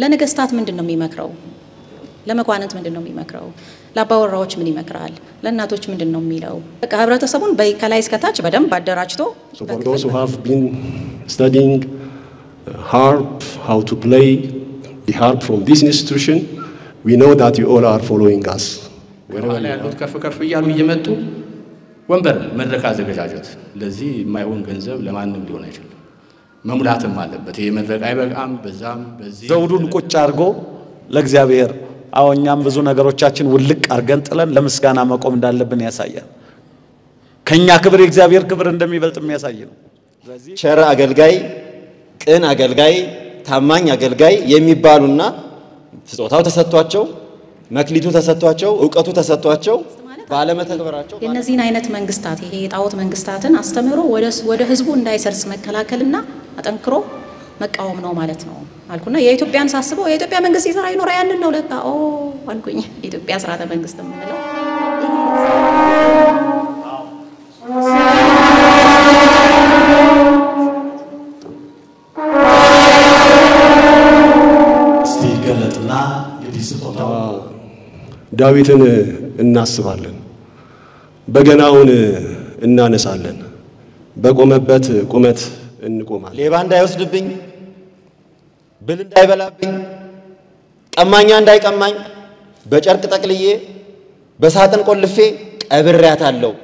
ለነገስታት ምንድን ነው የሚመክረው? ለመኳንንት ምንድን ነው የሚመክረው? ለአባወራዎች ምን ይመክራል? ለእናቶች ምንድን ነው የሚለው? በቃ ህብረተሰቡን በ- ከላይ እስከታች በደንብ አደራጅቶ So for those who have been studying uh, harp, how to play the harp from this institution, we know that you all are following us. ከኋላ ያሉት ከፍ ከፍ እያሉ እየመጡ ወንበር መድረክ አዘገጃጀት ለዚህ የማይሆን ገንዘብ ለማንም ሊሆን አይችልም። መሙላትም አለበት። ይሄ መድረክ አይበቃም። በዛም በዚህ ዘውዱን ቁጭ አድርጎ ለእግዚአብሔር አዎ እኛም ብዙ ነገሮቻችን ውልቅ አድርገን ጥለን ለምስጋና መቆም እንዳለብን ያሳያል። ከኛ ክብር የእግዚአብሔር ክብር እንደሚበልጥ የሚያሳይ ነው። ቸር አገልጋይ፣ ቅን አገልጋይ፣ ታማኝ አገልጋይ የሚባሉና ስጦታው ተሰጥቷቸው መክሊቱ ተሰጥቷቸው እውቀቱ ተሰጥቷቸው ባለመተግበራቸው የእነዚህን አይነት መንግስታት ይሄ የጣዖት መንግስታትን አስተምህሮ ወደ ወደ ህዝቡ እንዳይሰርጽ መከላከልና አጠንክሮ መቃወም ነው ማለት ነው አልኩና የኢትዮጵያን ሳስበው የኢትዮጵያ መንግስት ይሰራ ይኖራ ያንን ነው ለካ ኦ አልኩኝ። የኢትዮጵያ ስርዓተ መንግስት የምንለው እስቲ ገለጥና እንግዲህ ስጦታው ዳዊትን እናስባለን፣ በገናውን እናነሳለን፣ በቆመበት ቁመት እንቆማለን። ሌባ እንዳይወስድብኝ፣ ብል እንዳይበላብኝ፣ ቀማኛ እንዳይቀማኝ በጨርቅ ጠቅልዬ በሳጥን ቆልፌ ቀብሬያታለሁ።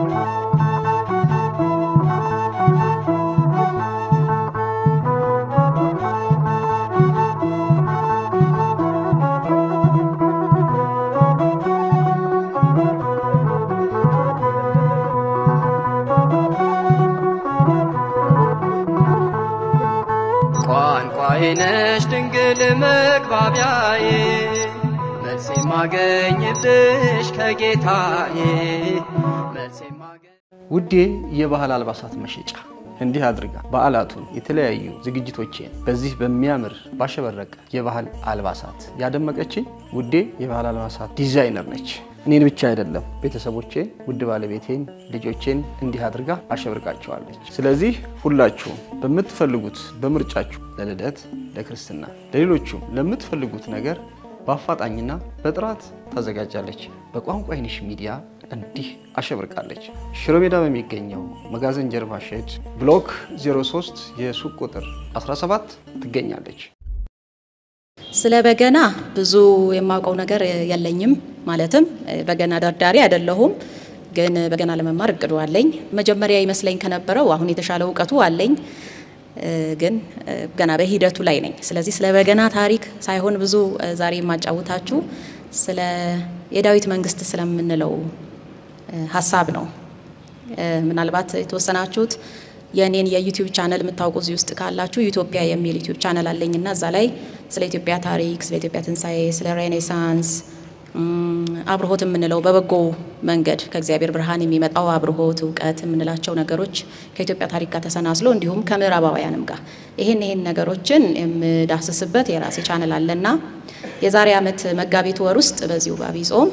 ቋንቋዬ ነሽ ድንግል መግባቢያዬ መልስ የማገኝብሽ ከጌታዬ መልስ የማገኝ ውዴ የባህል አልባሳት መሸጫ እንዲህ አድርጋ በዓላቱን የተለያዩ ዝግጅቶቼን በዚህ በሚያምር ባሸበረቀ የባህል አልባሳት ያደመቀችኝ ውዴ የባህል አልባሳት ዲዛይነር ነች። እኔን ብቻ አይደለም ቤተሰቦቼን፣ ውድ ባለቤቴን፣ ልጆቼን እንዲህ አድርጋ አሸብርቃቸዋለች። ስለዚህ ሁላችሁም በምትፈልጉት በምርጫችሁ ለልደት፣ ለክርስትና፣ ለሌሎቹም ለምትፈልጉት ነገር በአፋጣኝና በጥራት ታዘጋጃለች። በቋንቋ አይንሽ ሚዲያ እንዲህ አሸብርቃለች። ሽሮ ሜዳ በሚገኘው መጋዘን ጀርባ ሼድ ብሎክ 03 የሱቅ ቁጥር 17 ትገኛለች። ስለ በገና ብዙ የማውቀው ነገር የለኝም። ማለትም በገና ደርዳሪ አይደለሁም፣ ግን በገና ለመማር እቅዱ አለኝ። መጀመሪያ ይመስለኝ ከነበረው አሁን የተሻለ እውቀቱ አለኝ፣ ግን ገና በሂደቱ ላይ ነኝ። ስለዚህ ስለ በገና ታሪክ ሳይሆን ብዙ ዛሬ የማጫውታችሁ ስለ የዳዊት መንግስት ስለምንለው ሀሳብ ነው። ምናልባት የተወሰናችሁት የእኔን የዩቲዩብ ቻነል የምታውቁ እዚህ ውስጥ ካላችሁ ኢትዮጵያ የሚል ዩቲዩብ ቻነል አለኝና እዛ ላይ ስለ ኢትዮጵያ ታሪክ፣ ስለ ኢትዮጵያ ትንሣኤ፣ ስለ ሬኔሳንስ አብርሆት የምንለው በበጎ መንገድ ከእግዚአብሔር ብርሃን የሚመጣው አብርሆት እውቀት የምንላቸው ነገሮች ከኢትዮጵያ ታሪክ ጋር ተሰናስሎ እንዲሁም ከምዕራባውያንም ጋር ይሄን ይሄን ነገሮችን የምዳስስበት የራሴ ቻነል አለና የዛሬ ዓመት መጋቢት ወር ውስጥ በዚሁ በዐቢይ ጾም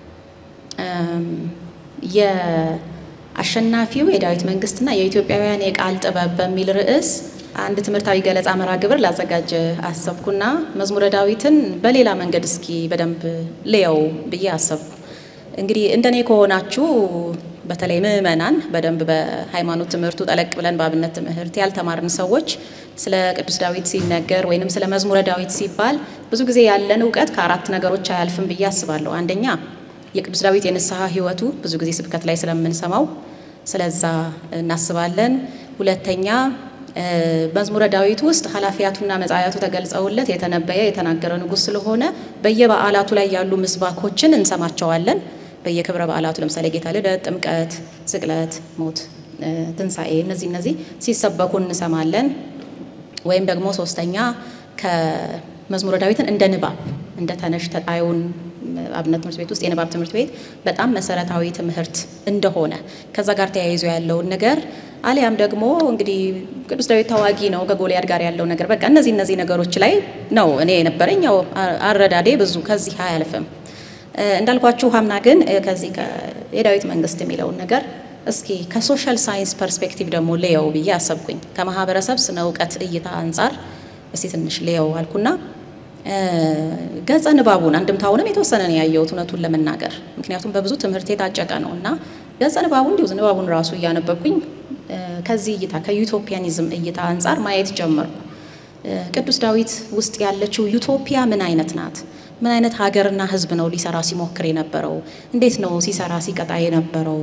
የአሸናፊው የዳዊት መንግስትና የኢትዮጵያውያን የቃል ጥበብ በሚል ርዕስ አንድ ትምህርታዊ ገለጻ መርሃ ግብር ላዘጋጅ አሰብኩና መዝሙረ ዳዊትን በሌላ መንገድ እስኪ በደንብ ልየው ብዬ አሰብኩ። እንግዲህ እንደኔ ከሆናችሁ በተለይ ምዕመናን በደንብ በሃይማኖት ትምህርቱ ጠለቅ ብለን በአብነት ትምህርት ያልተማርን ሰዎች ስለ ቅዱስ ዳዊት ሲነገር ወይንም ስለ መዝሙረ ዳዊት ሲባል ብዙ ጊዜ ያለን እውቀት ከአራት ነገሮች አያልፍም ብዬ አስባለሁ። አንደኛ የቅዱስ ዳዊት የንስሐ ሕይወቱ ብዙ ጊዜ ስብከት ላይ ስለምንሰማው ስለዛ እናስባለን። ሁለተኛ መዝሙረ ዳዊት ውስጥ ኃላፊያቱና መጻያቱ ተገልጸውለት የተነበየ የተናገረ ንጉሥ ስለሆነ በየበዓላቱ ላይ ያሉ ምስባኮችን እንሰማቸዋለን። በየክብረ በዓላቱ ለምሳሌ ጌታ ልደት፣ ጥምቀት፣ ስቅለት፣ ሞት፣ ትንሣኤ እነዚህ እነዚህ ሲሰበኩ እንሰማለን። ወይም ደግሞ ሶስተኛ ከመዝሙረ ዳዊትን እንደ ንባብ እንደ ተነሽ ተጣዩን አብነት ትምህርት ቤት ውስጥ የንባብ ትምህርት ቤት በጣም መሰረታዊ ትምህርት እንደሆነ ከዛ ጋር ተያይዞ ያለውን ነገር አሊያም ደግሞ እንግዲህ ቅዱስ ዳዊት ታዋጊ ነው ከጎልያድ ጋር ያለው ነገር በቃ እነዚህ እነዚህ ነገሮች ላይ ነው እኔ የነበረኝ። ያው አረዳዴ ብዙ ከዚህ አያልፍም። እንዳልኳችሁ ሀምና ግን ከዚህ የዳዊት መንግስት የሚለውን ነገር እስኪ ከሶሻል ሳይንስ ፐርስፔክቲቭ ደግሞ ልየው ብዬ አሰብኩኝ። ከማህበረሰብ ስነ እውቀት እይታ አንጻር እስቲ ትንሽ ልየው አልኩና ገጸ ንባቡን አንድምታውንም የተወሰነ ነው ያየሁት እውነቱን ለመናገር ምክንያቱም በብዙ ትምህርት የታጨቀ ነው እና ገጸ ንባቡ እንዲሁ ንባቡን ራሱ እያነበብኩኝ ከዚህ እይታ ከዩቶፒያኒዝም እይታ አንጻር ማየት ጀመርኩ። ቅዱስ ዳዊት ውስጥ ያለችው ዩቶፒያ ምን አይነት ናት? ምን አይነት ሀገርና ሕዝብ ነው ሊሰራ ሲሞክር የነበረው? እንዴት ነው ሲሰራ ሲቀጣ የነበረው?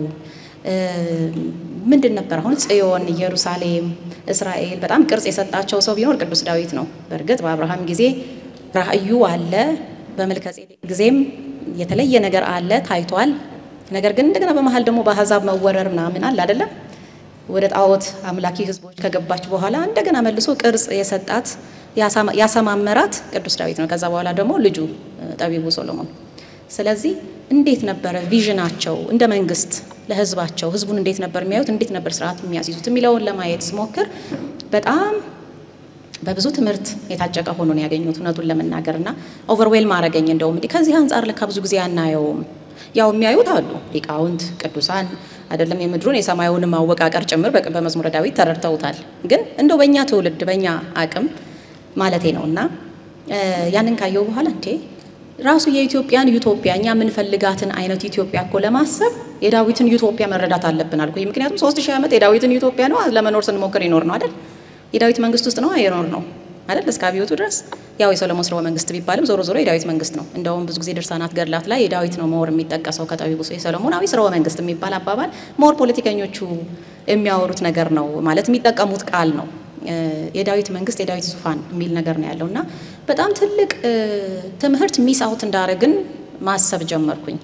ምንድን ነበር? አሁን ጽዮን፣ ኢየሩሳሌም፣ እስራኤል በጣም ቅርጽ የሰጣቸው ሰው ቢኖር ቅዱስ ዳዊት ነው። በእርግጥ በአብርሃም ጊዜ ራእዩ አለ፣ በመልከጼዴቅ ጊዜም የተለየ ነገር አለ ታይቷል። ነገር ግን እንደገና በመሀል ደግሞ በአሕዛብ መወረር ምናምን አለ አይደለም ወደ ጣዖት አምላኪ ህዝቦች ከገባች በኋላ እንደገና መልሶ ቅርጽ የሰጣት ያሰማመራት ቅዱስ ዳዊት ነው። ከዛ በኋላ ደግሞ ልጁ ጠቢቡ ሶሎሞን። ስለዚህ እንዴት ነበረ ቪዥናቸው እንደ መንግስት ለህዝባቸው ህዝቡን እንዴት ነበር የሚያዩት፣ እንዴት ነበር ስርዓት የሚያስይዙት የሚለውን ለማየት ስሞክር በጣም በብዙ ትምህርት የታጨቀ ሆኖ ነው ያገኙት እውነቱን ለመናገር እና ኦቨርዌል ማረገኝ እንደውም እንዲህ ከዚህ አንጻር ለካ ብዙ ጊዜ አናየውም። ያው የሚያዩት አሉ ሊቃውንት ቅዱሳን አይደለም የምድሩን የሰማዩን ማወቃቀር ጭምር በመዝሙረ ዳዊት ተረድተውታል። ግን እንደው በእኛ ትውልድ በእኛ አቅም ማለቴ ነው እና ያንን ካየው በኋላ እንዴ ራሱ የኢትዮጵያን ዩቶፒያ እኛ የምንፈልጋትን አይነት ኢትዮጵያ እኮ ለማሰብ የዳዊትን ዩቶፒያ መረዳት አለብን አልኩኝ። ምክንያቱም ሶስት ሺህ ዓመት የዳዊትን ዩቶፒያ ነው ለመኖር ስንሞክር ይኖር ነው አይደል? የዳዊት መንግስት ውስጥ ነው የኖር ነው አይደል? እስከ አብዮቱ ድረስ ያው የሰሎሞን ስርወ መንግስት ቢባልም ዞሮ ዞሮ የዳዊት መንግስት ነው። እንደውም ብዙ ጊዜ ድርሳናት ገድላት ላይ የዳዊት ነው ሞር የሚጠቀሰው ከጠቢቡ የሰሎሞናዊ ስርወ መንግስት የሚባል አባባል ሞር ፖለቲከኞቹ የሚያወሩት ነገር ነው ማለት የሚጠቀሙት ቃል ነው። የዳዊት መንግስት የዳዊት ዙፋን የሚል ነገር ነው ያለው እና በጣም ትልቅ ትምህርት ሚስ አውት እንዳረግን ማሰብ ጀመርኩኝ።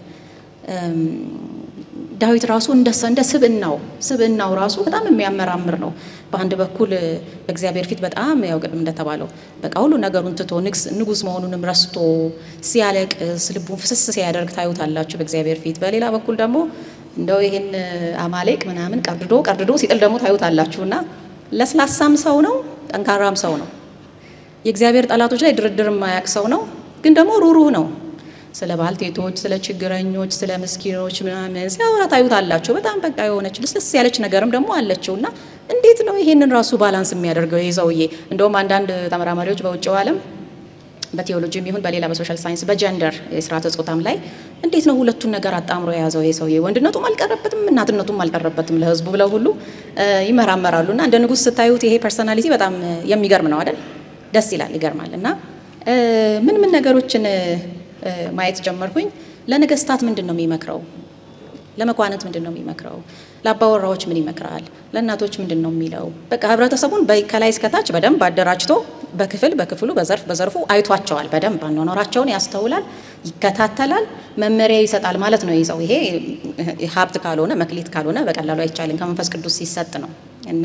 ዳዊት ራሱ እንደ እንደ ስብእናው ስብእናው ራሱ በጣም የሚያመራምር ነው። በአንድ በኩል በእግዚአብሔር ፊት በጣም ያው ቅድም እንደተባለው በቃ ሁሉ ነገሩን ትቶ ንጉስ መሆኑንም ረስቶ ሲያለቅስ ልቡን ፍስስ ሲያደርግ ታዩታላችሁ በእግዚአብሔር ፊት። በሌላ በኩል ደግሞ እንደው ይህን አማሌቅ ምናምን ቀርድዶ ቀርድዶ ሲጥል ደግሞ ታዩታላችሁ እና ለስላሳም ሰው ነው፣ ጠንካራም ሰው ነው። የእግዚአብሔር ጠላቶች ላይ ድርድር የማያውቅ ሰው ነው፣ ግን ደግሞ ሩሩህ ነው። ስለ ባልቴቶች፣ ስለ ችግረኞች፣ ስለ ምስኪኖች ምናምን ሲያወራ ታዩታላችሁ። በጣም በቃ የሆነች ልስልስ ያለች ነገርም ደግሞ አለችው እና እንዴት ነው ይሄንን ራሱ ባላንስ የሚያደርገው ይህ ሰውዬ? እንደውም አንዳንድ ተመራማሪዎች በውጭው ዓለም በቴዎሎጂም ይሁን በሌላ በሶሻል ሳይንስ በጀንደር የስርዓተ ጾታም ላይ እንዴት ነው ሁለቱን ነገር አጣምሮ የያዘው ይሄ ሰውዬ? ወንድነቱም አልቀረበትም እናትነቱም አልቀረበትም ለህዝቡ ብለው ሁሉ ይመራመራሉ። እና እንደ ንጉሥ ስታዩት ይሄ ፐርሰናሊቲ በጣም የሚገርም ነው አይደል? ደስ ይላል፣ ይገርማል። እና ምን ምን ነገሮችን ማየት ጀመርኩኝ። ለነገስታት ምንድን ነው የሚመክረው? ለመኳንንት ምንድን ነው የሚመክረው? ለአባወራዎች ምን ይመክራል? ለእናቶች ምንድን ነው የሚለው? በቃ ህብረተሰቡን ከላይ እስከታች በደንብ አደራጅቶ በክፍል በክፍሉ በዘርፍ በዘርፉ አይቷቸዋል። በደንብ አኗኗራቸውን ያስተውላል፣ ይከታተላል፣ መመሪያ ይሰጣል ማለት ነው። ይዘው ይሄ ሀብት ካልሆነ መክሊት ካልሆነ በቀላሉ አይቻልም። ከመንፈስ ቅዱስ ሲሰጥ ነው እና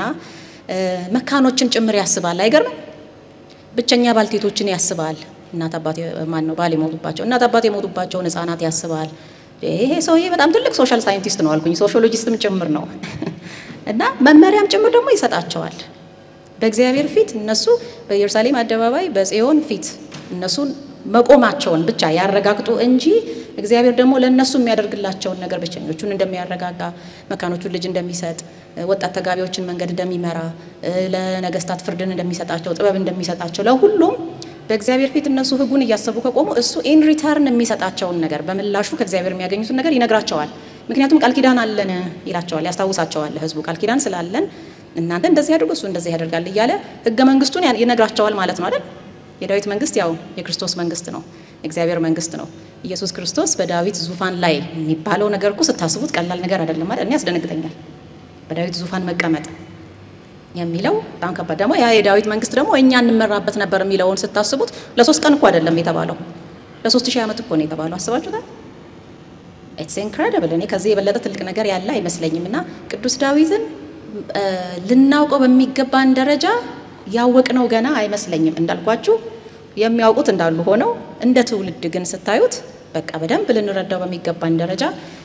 መካኖችን ጭምር ያስባል። አይገርምም? ብቸኛ ባልቴቶችን ያስባል። እናት አባት ማን ነው ባል የሞቱባቸው እናት አባት የሞቱባቸውን ህጻናት ያስባል። ይሄ ሰውዬ በጣም ትልቅ ሶሻል ሳይንቲስት ነው አልኩኝ። ሶሺዮሎጂስትም ጭምር ነው እና መመሪያም ጭምር ደግሞ ይሰጣቸዋል። በእግዚአብሔር ፊት እነሱ በኢየሩሳሌም አደባባይ በጽዮን ፊት እነሱን መቆማቸውን ብቻ ያረጋግጡ እንጂ እግዚአብሔር ደግሞ ለእነሱ የሚያደርግላቸውን ነገር ብቸኞቹን እንደሚያረጋጋ፣ መካኖቹን ልጅ እንደሚሰጥ፣ ወጣት ተጋቢዎችን መንገድ እንደሚመራ፣ ለነገስታት ፍርድን እንደሚሰጣቸው፣ ጥበብ እንደሚሰጣቸው ለሁሉም በእግዚአብሔር ፊት እነሱ ህጉን እያሰቡ ከቆሙ እሱ ኢን ሪተርን የሚሰጣቸውን ነገር በምላሹ ከእግዚአብሔር የሚያገኙትን ነገር ይነግራቸዋል። ምክንያቱም ቃል ኪዳን አለን ይላቸዋል፣ ያስታውሳቸዋል። ህዝቡ ቃል ኪዳን ስላለን እናንተ እንደዚህ ያድርጉ እሱ እንደዚህ ያደርጋል እያለ ህገ መንግስቱን ይነግራቸዋል ማለት ነው አይደል? የዳዊት መንግስት ያው የክርስቶስ መንግስት ነው፣ የእግዚአብሔር መንግስት ነው። ኢየሱስ ክርስቶስ በዳዊት ዙፋን ላይ የሚባለው ነገር እኮ ስታስቡት ቀላል ነገር አይደለም አይደል? እኔ ያስደነግጠኛል። በዳዊት ዙፋን መቀመጥ የሚለው በጣም ከባድ ደግሞ ያ የዳዊት መንግስት ደግሞ እኛ እንመራበት ነበር የሚለውን ስታስቡት ለሶስት ቀን እኮ አይደለም የተባለው ለሶስት ሺህ ዓመት እኮ ነው የተባለው። አስባችሁታል? ኢትስ ኢንክሬዲብል። እኔ ከዚህ የበለጠ ትልቅ ነገር ያለ አይመስለኝም። እና ቅዱስ ዳዊትን ልናውቀው በሚገባን ደረጃ ያወቅነው ገና አይመስለኝም። እንዳልኳችሁ የሚያውቁት እንዳሉ ሆነው እንደ ትውልድ ግን ስታዩት በቃ በደንብ ልንረዳው በሚገባን ደረጃ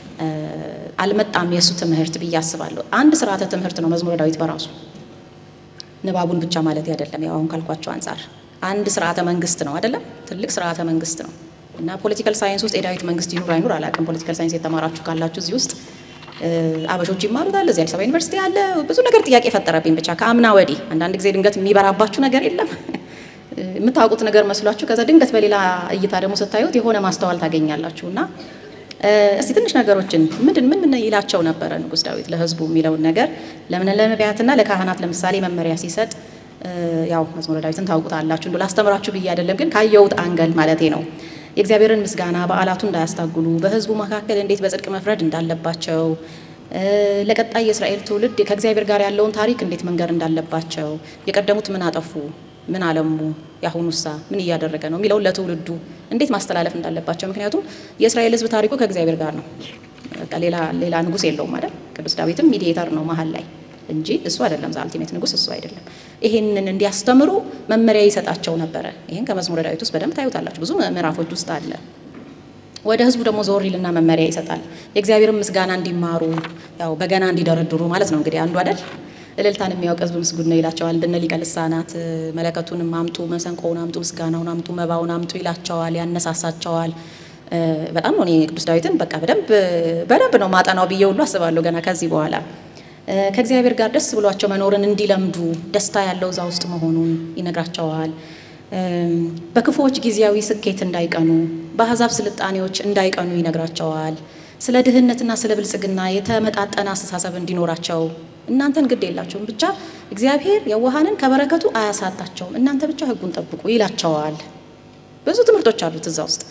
አልመጣም የእሱ ትምህርት ብዬ አስባለሁ። አንድ ስርዓተ ትምህርት ነው መዝሙረ ዳዊት በራሱ ንባቡን ብቻ ማለት አይደለም። ያው አሁን ካልኳቸው አንጻር አንድ ስርዓተ መንግስት ነው አይደለም? ትልቅ ስርዓተ መንግስት ነው እና ፖለቲካል ሳይንስ ውስጥ የዳዊት መንግስት ይኑር አይኑር አላውቅም። ፖለቲካል ሳይንስ የተማራችሁ ካላችሁ እዚህ ውስጥ አበሾች ይማሩታል። እዚህ አዲስ አበባ ዩኒቨርሲቲ አለ። ብዙ ነገር ጥያቄ የፈጠረብኝ ብቻ ከአምና ወዲህ አንዳንድ ጊዜ ድንገት የሚበራባችሁ ነገር የለም የምታውቁት ነገር መስሏችሁ ከዛ ድንገት በሌላ እይታ ደግሞ ስታዩት የሆነ ማስተዋል ታገኛላችሁ እና እስቲ ትንሽ ነገሮችን ምንድን ምን ምን ይላቸው ነበረ ንጉሥ ዳዊት ለሕዝቡ የሚለውን ነገር ለምን ለነቢያትና ለካህናት ለምሳሌ መመሪያ ሲሰጥ ያው መዝሙረ ዳዊትን ታውቁታላችሁ። እንዶ ላስተምራችሁ ብዬ አይደለም፣ ግን ካየሁት አንገል ማለቴ ነው። የእግዚአብሔርን ምስጋና በዓላቱ እንዳያስታጉሉ፣ በሕዝቡ መካከል እንዴት በጽድቅ መፍረድ እንዳለባቸው፣ ለቀጣይ የእስራኤል ትውልድ ከእግዚአብሔር ጋር ያለውን ታሪክ እንዴት መንገር እንዳለባቸው፣ የቀደሙት ምን አጠፉ፣ ምን አለሙ፣ የአሁኑሳ ምን እያደረገ ነው የሚለውን ለትውልዱ እንዴት ማስተላለፍ እንዳለባቸው። ምክንያቱም የእስራኤል ሕዝብ ታሪኩ ከእግዚአብሔር ጋር ነው። በቃ ሌላ ሌላ ንጉሥ የለውም አይደል? ቅዱስ ዳዊትም ሚዲዬተር ነው መሀል ላይ እንጂ እሱ አይደለም። ዛልቲሜት ንጉሥ እሱ አይደለም። ይሄንን እንዲያስተምሩ መመሪያ ይሰጣቸው ነበረ። ይሄን ከመዝሙረ ዳዊት ውስጥ በደንብ ታዩታላችሁ። ብዙ ምዕራፎች ውስጥ አለ። ወደ ህዝቡ ደግሞ ዞር ይልና መመሪያ ይሰጣል። የእግዚአብሔርን ምስጋና እንዲማሩ ያው በገና እንዲደረድሩ ማለት ነው እንግዲህ አንዱ አይደል እልልታን የሚያውቅ ህዝብ ምስጉን ነው ይላቸዋል። እንደነ ሊቀ ልሳናት መለከቱንም አምጡ፣ መሰንቆውን አምጡ፣ ምስጋናውን አምጡ፣ መባውን አምጡ ይላቸዋል፣ ያነሳሳቸዋል። በጣም ነው እኔ ቅዱስ ዳዊትን በቃ በደንብ በደንብ ነው ማጠናው ብዬ ሁሉ አስባለሁ ገና ከዚህ በኋላ ከእግዚአብሔር ጋር ደስ ብሏቸው መኖርን እንዲለምዱ ደስታ ያለው እዛ ውስጥ መሆኑን ይነግራቸዋል። በክፉዎች ጊዜያዊ ስኬት እንዳይቀኑ፣ በአሕዛብ ስልጣኔዎች እንዳይቀኑ ይነግራቸዋል። ስለ ድህነትና ስለ ብልጽግና የተመጣጠነ አስተሳሰብ እንዲኖራቸው እናንተን ግድ የላቸውም ብቻ እግዚአብሔር የዋሃንን ከበረከቱ አያሳጣቸውም፣ እናንተ ብቻ ሕጉን ጠብቁ ይላቸዋል። ብዙ ትምህርቶች አሉት እዛ ውስጥ።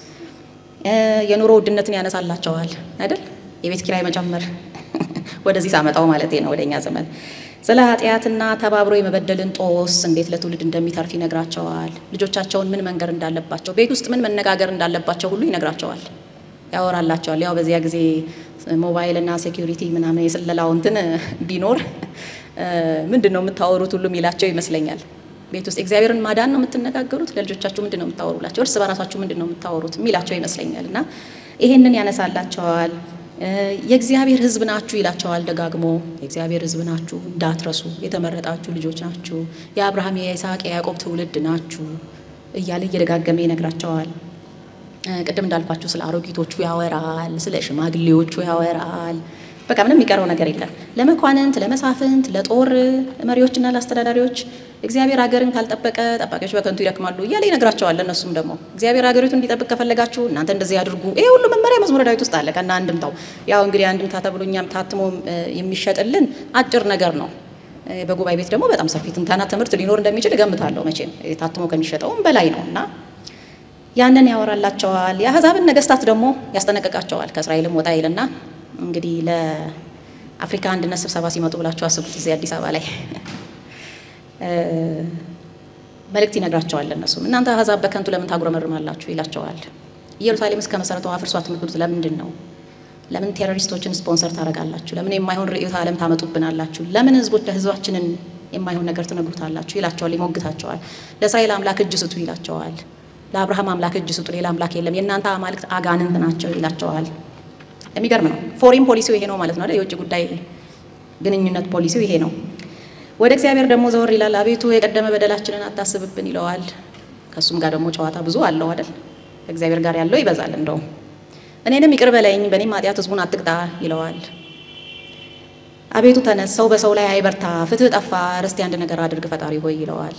የኑሮ ውድነትን ያነሳላቸዋል አይደል? የቤት ኪራይ መጨመር ወደዚህ ሳመጣው ማለት ነው ወደኛ ዘመን ስለ ኃጢአትና ተባብሮ የመበደልን ጦስ እንዴት ለትውልድ እንደሚተርፍ ይነግራቸዋል። ልጆቻቸውን ምን መንገር እንዳለባቸው፣ ቤት ውስጥ ምን መነጋገር እንዳለባቸው ሁሉ ይነግራቸዋል፣ ያወራላቸዋል። ያው በዚያ ጊዜ ሞባይልና ሴኪሪቲ ምናምን የስለላው እንትን ቢኖር ምንድን ነው የምታወሩት ሁሉ የሚላቸው ይመስለኛል። ቤት ውስጥ እግዚአብሔርን ማዳን ነው የምትነጋገሩት፣ ለልጆቻችሁ ምንድን ነው የምታወሩላቸው፣ እርስ በራሳችሁ ምንድን ነው የምታወሩት የሚላቸው ይመስለኛል። እና ይሄንን ያነሳላቸዋል። የእግዚአብሔር ሕዝብ ናችሁ ይላቸዋል ደጋግሞ። የእግዚአብሔር ሕዝብ ናችሁ እንዳትረሱ፣ የተመረጣችሁ ልጆች ናችሁ፣ የአብርሃም የይስሐቅ የያዕቆብ ትውልድ ናችሁ እያለ እየደጋገመ ይነግራቸዋል። ቅድም እንዳልኳችሁ ስለ አሮጊቶቹ ያወራል፣ ስለ ሽማግሌዎቹ ያወራል። በቃ ምንም የሚቀረው ነገር የለም። ለመኳንንት፣ ለመሳፍንት፣ ለጦር መሪዎችና ለአስተዳዳሪዎች እግዚአብሔር ሀገርን ካልጠበቀ ጠባቂዎች በከንቱ ይደክማሉ እያለ ይነግራቸዋል። ለእነሱም ደግሞ እግዚአብሔር ሀገሪቱ እንዲጠብቅ ከፈለጋችሁ እናንተ እንደዚህ አድርጉ። ይሄ ሁሉ መመሪያ መዝሙረ ዳዊት ውስጥ አለ ከና አንድምታው። ያው እንግዲህ አንድምታ ተብሎ እኛም ታትሞ የሚሸጥልን አጭር ነገር ነው። በጉባኤ ቤት ደግሞ በጣም ሰፊ ትንተና ትምህርት ሊኖር እንደሚችል እገምታለሁ። መቼም ታትሞ ከሚሸጠውም በላይ ነው እና ያንን ያወራላቸዋል። የአሕዛብን ነገስታት ደግሞ ያስጠነቅቃቸዋል። ከእስራኤልም ወጣ ይልና እንግዲህ ለአፍሪካ አንድነት ስብሰባ ሲመጡ ብላችሁ አስቡት። እዚህ አዲስ አበባ ላይ መልእክት ይነግራቸዋል። እነሱም እናንተ አሕዛብ በከንቱ ለምን ታጉረመርማላችሁ ይላቸዋል። ኢየሩሳሌም እስከ መሰረቷ አፍርሷት የምትሉት ለምንድን ነው? ለምን ቴሮሪስቶችን ስፖንሰር ታደርጋላችሁ? ለምን የማይሆን ርዕዮተ ዓለም ታመጡብናላችሁ? ለምን ህዝቦች ለህዝባችንን የማይሆን ነገር ትነግሩታላችሁ? ይላቸዋል፣ ይሞግታቸዋል። ለእስራኤል አምላክ እጅ ስጡ ይላቸዋል። ለአብርሃም አምላክ እጅ ስጡ፣ ሌላ አምላክ የለም፣ የእናንተ አማልክት አጋንንት ናቸው ይላቸዋል። የሚገርም ነው። ፎሪን ፖሊሲው ይሄ ነው ማለት ነው አይደል? የውጭ ጉዳይ ግንኙነት ፖሊሲው ይሄ ነው። ወደ እግዚአብሔር ደግሞ ዘወር ይላል። አቤቱ የቀደመ በደላችንን አታስብብን ይለዋል። ከእሱም ጋር ደግሞ ጨዋታ ብዙ አለው አይደል? ከእግዚአብሔር ጋር ያለው ይበዛል። እንደውም እኔንም ይቅር በለኝ በእኔም ኃጢአት ህዝቡን አትቅጣ ይለዋል። አቤቱ ተነስ፣ ሰው በሰው ላይ አይበርታ፣ ፍትህ ጠፋ፣ ርስቲ አንድ ነገር አድርግ ፈጣሪ ሆይ ይለዋል።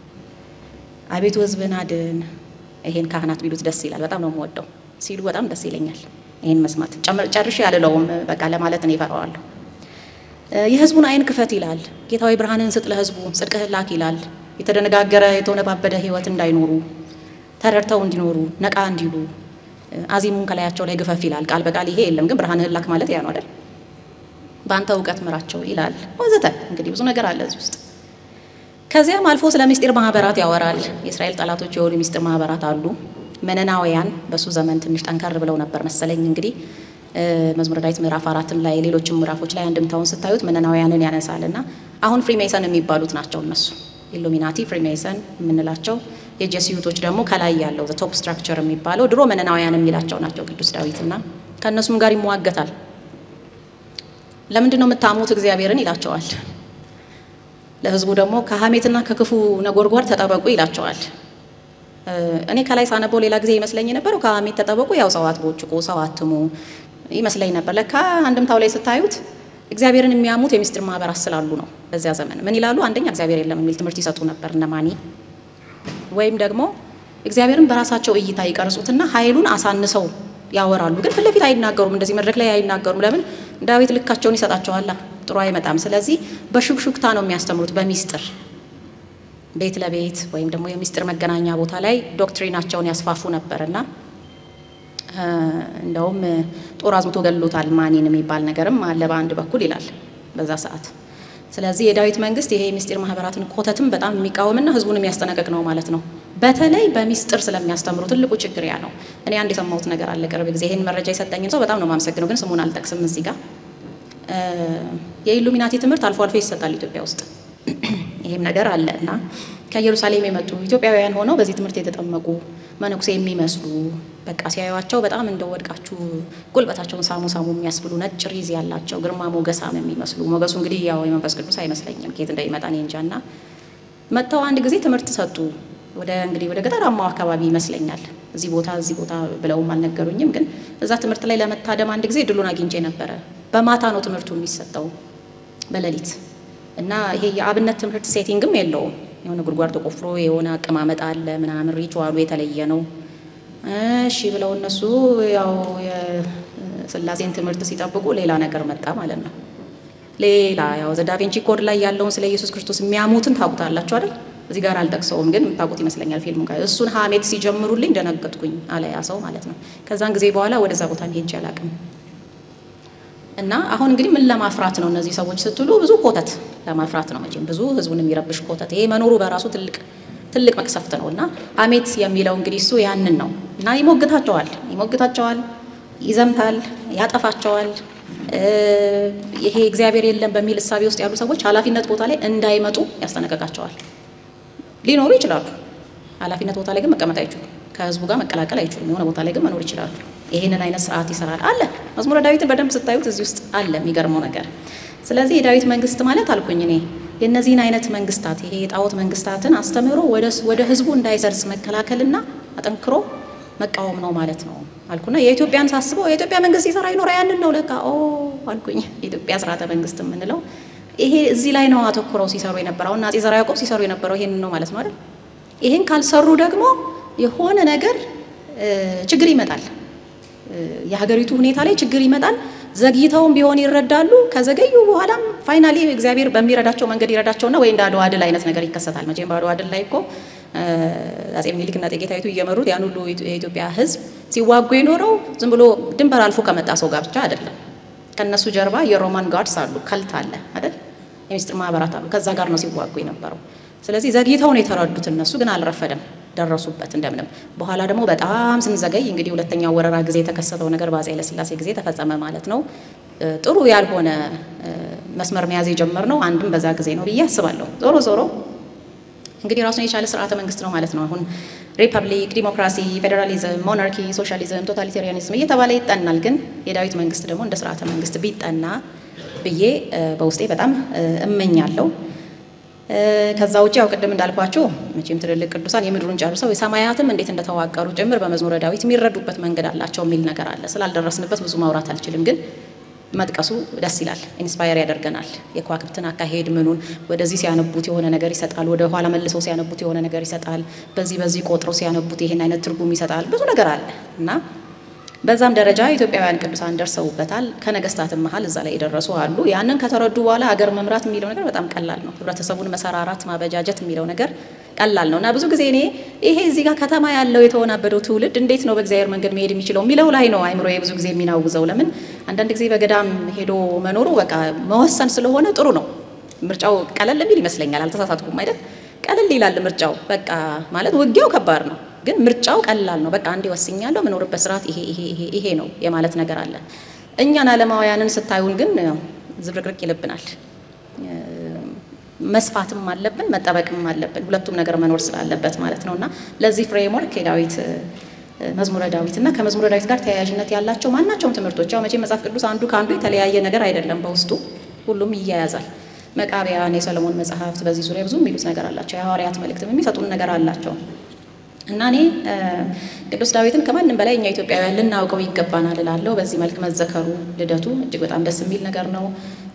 አቤቱ ህዝብን አድን። ይሄን ካህናት ቢሉት ደስ ይላል። በጣም ነው የምወደው ሲሉ በጣም ደስ ይለኛል። ይሄን መስማት ጨርሼ ያልለውም በቃ ለማለት እኔ እፈራዋለሁ። የህዝቡን አይን ክፈት ይላል። ጌታዊ ብርሃንን ስጥ ለህዝቡ፣ ጽድቅህን ላክ ይላል። የተደነጋገረ የተወነባበደ ህይወት እንዳይኖሩ ተረድተው እንዲኖሩ ነቃ እንዲሉ አዚሙን ከላያቸው ላይ ግፈፍ ይላል። ቃል በቃል ይሄ የለም ግን ብርሃንህን ላክ ማለት ያ ነው አይደል? በአንተ እውቀት ምራቸው ይላል ወዘተ። እንግዲህ ብዙ ነገር አለ እዚህ ውስጥ። ከዚያም አልፎ ስለ ምስጢር ማህበራት ያወራል። የእስራኤል ጠላቶች የሆኑ ምስጢር ማህበራት አሉ። መነናውያን በሱ ዘመን ትንሽ ጠንከር ብለው ነበር መሰለኝ እንግዲህ መዝሙረ ዳዊት ምዕራፍ አራትም ላይ ሌሎችም ምዕራፎች ላይ አንድምታውን ስታዩት መነናውያንን ያነሳል እና አሁን ፍሪሜሰን የሚባሉት ናቸው እነሱ ኢሉሚናቲ ፍሪሜሰን የምንላቸው የጀስዩቶች ደግሞ ከላይ ያለው ቶፕ ስትራክቸር የሚባለው ድሮ መነናውያን የሚላቸው ናቸው ቅዱስ ዳዊት እና ከእነሱም ጋር ይሟገታል። ለምንድን ነው የምታሙት እግዚአብሔርን ይላቸዋል። ለህዝቡ ደግሞ ከሀሜትና ከክፉ ነጎድጓድ ተጠበቁ ይላቸዋል። እኔ ከላይ ሳነበው ሌላ ጊዜ ይመስለኝ የነበረው ከሀሜት ተጠበቁ፣ ያው ሰው አትቦጭቁ፣ ሰው አትሙ ይመስለኝ ነበር። ለካ አንድምታው ላይ ስታዩት እግዚአብሔርን የሚያሙት የሚስጥር ማህበራት ስላሉ ነው። በዚያ ዘመን ምን ይላሉ? አንደኛ እግዚአብሔር የለም የሚል ትምህርት ይሰጡ ነበር እነ ማኒ። ወይም ደግሞ እግዚአብሔርን በራሳቸው እይታ ይቀርጹትና ኃይሉን አሳንሰው ያወራሉ። ግን ፊት ለፊት አይናገሩም። እንደዚህ መድረክ ላይ አይናገሩም። ለምን? ዳዊት ልካቸውን ይሰጣቸዋላ። ጥሩ አይመጣም። ስለዚህ በሹክሹክታ ነው የሚያስተምሩት፣ በሚስጥር ቤት ለቤት ወይም ደግሞ የሚስጥር መገናኛ ቦታ ላይ ዶክትሪናቸውን ያስፋፉ ነበርና እንደውም ጦር አዝምቶ ገሎታል ማኔን የሚባል ነገርም አለ በአንድ በኩል ይላል በዛ ሰዓት። ስለዚህ የዳዊት መንግስት ይሄ የምስጢር ማህበራትን ኮተትም በጣም የሚቃወምና ህዝቡን የሚያስጠነቅቅ ነው ማለት ነው። በተለይ በሚስጥር ስለሚያስተምሩ ትልቁ ችግር ያ ነው። እኔ አንድ የሰማሁት ነገር አለ ቅርብ ጊዜ። ይህን መረጃ የሰጠኝን ሰው በጣም ነው የማመሰግነው፣ ግን ስሙን አልጠቅስም እዚህ ጋር። የኢሉሚናቲ ትምህርት አልፎ አልፎ ይሰጣል ኢትዮጵያ ውስጥ። ይሄም ነገር አለ እና ከኢየሩሳሌም የመጡ ኢትዮጵያውያን ሆነው በዚህ ትምህርት የተጠመቁ መነኩሴ የሚመስሉ በቃ ሲያዩዋቸው በጣም እንደወድቃችሁ ጉልበታቸውን ሳሙ ሳሙ የሚያስብሉ ነጭ ሪዝ ያላቸው ግርማ ሞገሳም የሚመስሉ ሞገሱ እንግዲህ ያው የመንፈስ ቅዱስ አይመስለኝም ከየት እንደሚመጣ እኔ እንጃ። እና መጥተው አንድ ጊዜ ትምህርት ሰጡ። ወደ እንግዲህ ወደ ገጠራማው አካባቢ ይመስለኛል እዚህ ቦታ እዚህ ቦታ ብለውም አልነገሩኝም። ግን እዛ ትምህርት ላይ ለመታደም አንድ ጊዜ እድሉን አግኝቼ ነበረ። በማታ ነው ትምህርቱ የሚሰጠው በሌሊት እና ይሄ የአብነት ትምህርት ሴቲንግም የለውም። የሆነ ጉድጓድ ተቆፍሮ የሆነ አቀማመጥ አለ ምናምን፣ ሪቹዋሉ የተለየ ነው። እሺ ብለው እነሱ ያው የስላሴን ትምህርት ሲጠብቁ ሌላ ነገር መጣ ማለት ነው። ሌላ ያው ዘዳቬንቺ ኮድ ላይ ያለውን ስለ ኢየሱስ ክርስቶስ የሚያሙትን ታውቁታላችሁ አይደል? እዚህ ጋር አልጠቅሰውም፣ ግን የምታውቁት ይመስለኛል ፊልሙ ጋር እሱን ሀሜት ሲጀምሩልኝ ደነገጥኩኝ አለ ያ ሰው ማለት ነው። ከዛን ጊዜ በኋላ ወደዛ ቦታ ሄጄ አላውቅም። እና አሁን እንግዲህ ምን ለማፍራት ነው እነዚህ ሰዎች ስትሉ፣ ብዙ ኮተት ለማፍራት ነው መቼም ብዙ ህዝቡን የሚረብሽ ኮተት። ይሄ መኖሩ በራሱ ትልቅ ትልቅ መቅሰፍት ነው። እና ሀሜት የሚለው እንግዲህ እሱ ያንን ነው። እና ይሞግታቸዋል ይሞግታቸዋል፣ ይዘምታል፣ ያጠፋቸዋል። ይሄ እግዚአብሔር የለም በሚል እሳቤ ውስጥ ያሉ ሰዎች ኃላፊነት ቦታ ላይ እንዳይመጡ ያስጠነቀቃቸዋል። ሊኖሩ ይችላሉ፣ ኃላፊነት ቦታ ላይ ግን መቀመጥ አይችሉም። ከህዝቡ ጋር መቀላቀል አይችሉም። የሆነ ቦታ ላይ ግን መኖር ይችላሉ። ይህንን አይነት ስርዓት ይሰራል አለ። መዝሙረ ዳዊትን በደንብ ስታዩት እዚህ ውስጥ አለ የሚገርመው ነገር። ስለዚህ የዳዊት መንግስት ማለት አልኩኝ እኔ የእነዚህን አይነት መንግስታት ይሄ የጣዖት መንግስታትን አስተምህሮ ወደ ህዝቡ እንዳይሰርጽ መከላከልና አጠንክሮ መቃወም ነው ማለት ነው አልኩና የኢትዮጵያን ሳስበው የኢትዮጵያ መንግስት ሲሰራ ይኖረ ያንን ነው ለካ ኦ አልኩኝ። የኢትዮጵያ ስርዓተ መንግስት የምንለው ይሄ እዚህ ላይ ነው አተኩረው ሲሰሩ የነበረው እና አፄ ዘርዓ ያዕቆብ ሲሰሩ የነበረው ይሄንን ነው ማለት ነው አይደል? ይሄን ካልሰሩ ደግሞ የሆነ ነገር ችግር ይመጣል። የሀገሪቱ ሁኔታ ላይ ችግር ይመጣል። ዘግይተውም ቢሆን ይረዳሉ። ከዘገዩ በኋላም ፋይናሊ እግዚአብሔር በሚረዳቸው መንገድ ይረዳቸውና ወይ እንደ አድዋ ድል አይነት ነገር ይከሰታል። መቼም በአድዋ ድል ላይ እኮ አፄ ምኒልክና እቴጌ ጣይቱ እየመሩት ያን ሁሉ የኢትዮጵያ ሕዝብ ሲዋጉ የኖረው ዝም ብሎ ድንበር አልፎ ከመጣ ሰው ጋር ብቻ አይደለም። ከነሱ ጀርባ የሮማን ጋርድስ አሉ፣ ከልት አለ አይደል? የሚስጥር ማህበራት አሉ። ከዛ ጋር ነው ሲዋጉ የነበረው። ስለዚህ ዘግይተው ነው የተረዱት። እነሱ ግን አልረፈደም፣ ደረሱበት እንደምንም። በኋላ ደግሞ በጣም ስንዘገይ እንግዲህ ሁለተኛው ወረራ ጊዜ የተከሰተው ነገር በአፄ ኃይለሥላሴ ጊዜ ተፈጸመ ማለት ነው። ጥሩ ያልሆነ መስመር መያዝ የጀመርነው አንድም በዛ ጊዜ ነው ብዬ አስባለሁ። ዞሮ ዞሮ እንግዲህ ራሱን የቻለ ስርዓተ መንግስት ነው ማለት ነው። አሁን ሪፐብሊክ፣ ዲሞክራሲ፣ ፌዴራሊዝም፣ ሞናርኪ፣ ሶሻሊዝም፣ ቶታሊታሪያኒዝም እየተባለ ይጠናል። ግን የዳዊት መንግስት ደግሞ እንደ ስርዓተ መንግስት ቢጠና ብዬ በውስጤ በጣም እመኛለሁ። ከዛ ውጭ ያው ቅድም እንዳልኳችሁ መቼም ትልልቅ ቅዱሳን የምድሩን ጨርሰው የሰማያትም እንዴት እንደተዋቀሩ ጭምር በመዝሙረ ዳዊት የሚረዱበት መንገድ አላቸው የሚል ነገር አለ። ስላልደረስንበት ብዙ ማውራት አልችልም ግን መጥቀሱ ደስ ይላል። ኢንስፓየር ያደርገናል። የከዋክብትን አካሄድ ምኑን ወደዚህ ሲያነቡት የሆነ ነገር ይሰጣል፣ ወደ ኋላ መልሰው ሲያነቡት የሆነ ነገር ይሰጣል፣ በዚህ በዚህ ቆጥረው ሲያነቡት ይሄን አይነት ትርጉም ይሰጣል። ብዙ ነገር አለ እና በዛም ደረጃ ኢትዮጵያውያን ቅዱሳን ደርሰውበታል። ከነገስታትም መሀል እዛ ላይ የደረሱ አሉ። ያንን ከተረዱ በኋላ አገር መምራት የሚለው ነገር በጣም ቀላል ነው። ህብረተሰቡን መሰራራት፣ ማበጃጀት የሚለው ነገር ቀላል ነው እና ብዙ ጊዜ እኔ ይሄ እዚህ ጋር ከተማ ያለው የተወናበደው ትውልድ እንዴት ነው በእግዚአብሔር መንገድ መሄድ የሚችለው የሚለው ላይ ነው አይምሮ ብዙ ጊዜ የሚናውዘው። ለምን አንዳንድ ጊዜ በገዳም ሄዶ መኖሩ በቃ መወሰን ስለሆነ ጥሩ ነው። ምርጫው ቀለል የሚል ይመስለኛል። አልተሳሳትኩም አይደል? ቀለል ይላል ምርጫው። በቃ ማለት ውጊያው ከባድ ነው፣ ግን ምርጫው ቀላል ነው። በቃ አንዴ ወስኛለሁ፣ የምኖርበት ስርዓት ይሄ ይሄ ይሄ ይሄ ነው የማለት ነገር አለ። እኛን አለማውያንን ስታዩን ግን ዝብርቅርቅ ይልብናል። መስፋትም አለብን መጠበቅም አለብን። ሁለቱም ነገር መኖር ስላለበት ማለት ነው እና ለዚህ ፍሬምወርክ የዳዊት መዝሙረ ዳዊት እና ከመዝሙረ ዳዊት ጋር ተያያዥነት ያላቸው ማናቸውም ትምህርቶች ያው መቼም መጽሐፍ ቅዱስ አንዱ ከአንዱ የተለያየ ነገር አይደለም። በውስጡ ሁሉም ይያያዛል። መቃቢያን፣ የሰለሞን መጽሐፍት በዚህ ዙሪያ ብዙ የሚሉት ነገር አላቸው። የሐዋርያት መልእክትም የሚሰጡን ነገር አላቸው እና እኔ ቅዱስ ዳዊትን ከማንም በላይ እኛ ኢትዮጵያውያን ልናውቀው ይገባናል እላለሁ። በዚህ መልክ መዘከሩ ልደቱ እጅግ በጣም ደስ የሚል ነገር ነው።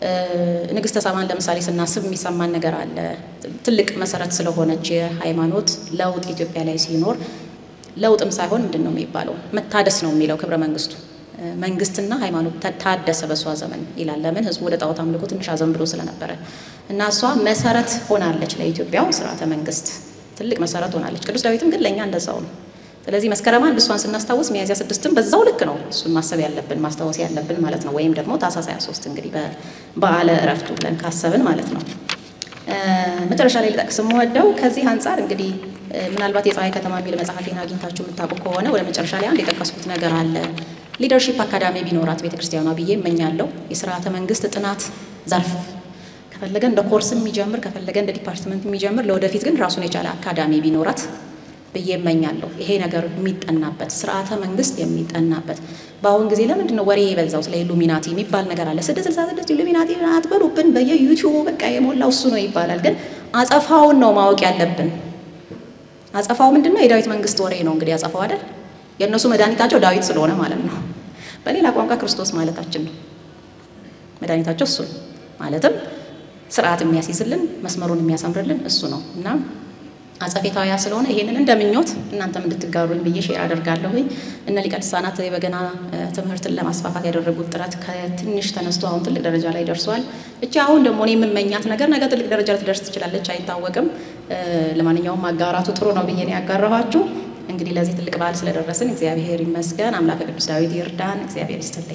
ንግስተ ሳባን ለምሳሌ ስናስብ የሚሰማን ነገር አለ። ትልቅ መሰረት ስለሆነች የሃይማኖት ለውጥ ኢትዮጵያ ላይ ሲኖር ለውጥም ሳይሆን ምንድን ነው የሚባለው መታደስ ነው የሚለው ክብረ መንግስቱ መንግስትና ሃይማኖት ታደሰ በእሷ ዘመን ይላል። ለምን ህዝቡ ወደ ጣዖት አምልኮ ትንሽ አዘንብሎ ስለነበረ እና እሷ መሰረት ሆናለች ለኢትዮጵያው ስርዓተ መንግስት ትልቅ መሰረት ሆናለች። ቅዱስ ዳዊትም ግን ለእኛ እንደዛው ነው። ስለዚህ መስከረም አንድ እሷን ስናስታውስ ሚያዝያ ስድስትም በዛው ልክ ነው እሱን ማሰብ ያለብን ማስታወስ ያለብን ማለት ነው። ወይም ደግሞ ታኅሳስ 23 እንግዲህ በበዓለ እረፍቱ ብለን ካሰብን ማለት ነው። መጨረሻ ላይ ልጠቅስ የምወደው ከዚህ አንጻር እንግዲህ ምናልባት የፀሐይ ከተማ የሚል መጽሐፌን አግኝታችሁ የምታውቁ ከሆነ ወደ መጨረሻ ላይ አንድ የጠቀስኩት ነገር አለ። ሊደርሺፕ አካዳሚ ቢኖራት ቤተክርስቲያኗ ብዬ እመኛለሁ። የስርዓተ መንግስት ጥናት ዘርፍ ከፈለገ እንደ ኮርስ የሚጀምር ከፈለገ እንደ ዲፓርትመንት የሚጀምር ለወደፊት ግን ራሱን የቻለ አካዳሚ ቢኖራት ብዬ እመኛለሁ። ይሄ ነገር የሚጠናበት ስርዓተ መንግስት የሚጠናበት በአሁን ጊዜ ለምንድን ነው ወሬ የበዛው? ስለ ኢሉሚናቲ የሚባል ነገር አለ። ስድስት ስልሳ ስድስት ኢሉሚናቲ አትበሉብን፣ በየዩቲዩቡ በቃ የሞላው እሱ ነው ይባላል። ግን አጸፋውን ነው ማወቅ ያለብን። አጸፋው ምንድን ነው? የዳዊት መንግስት ወሬ ነው እንግዲህ አጸፋው አይደል? የእነሱ መድኃኒታቸው ዳዊት ስለሆነ ማለት ነው። በሌላ ቋንቋ ክርስቶስ ማለታችን ነው። መድኃኒታቸው እሱ ነው ማለትም ስርዓት የሚያስይዝልን መስመሩን የሚያሳምርልን እሱ ነው እና አጸፌታዊያ ስለሆነ ይሄንን እንደ ምኞት እናንተም እንድትጋሩኝ ብዬ ሼር አደርጋለሁ። እነ ሊቀ ልሳናት የበገና ትምህርትን ለማስፋፋት ያደረጉት ጥረት ከትንሽ ተነስቶ አሁን ትልቅ ደረጃ ላይ ደርሷል። እቺ አሁን ደግሞ እኔ የምመኛት ነገር ነገ ትልቅ ደረጃ ልትደርስ ትችላለች፣ አይታወቅም። ለማንኛውም ማጋራቱ ጥሩ ነው ብዬ ነው ያጋራኋችሁ። እንግዲህ ለዚህ ትልቅ በዓል ስለደረስን እግዚአብሔር ይመስገን። አምላከ ቅዱስ ዳዊት ይርዳን። እግዚአብሔር ይስጥልኝ።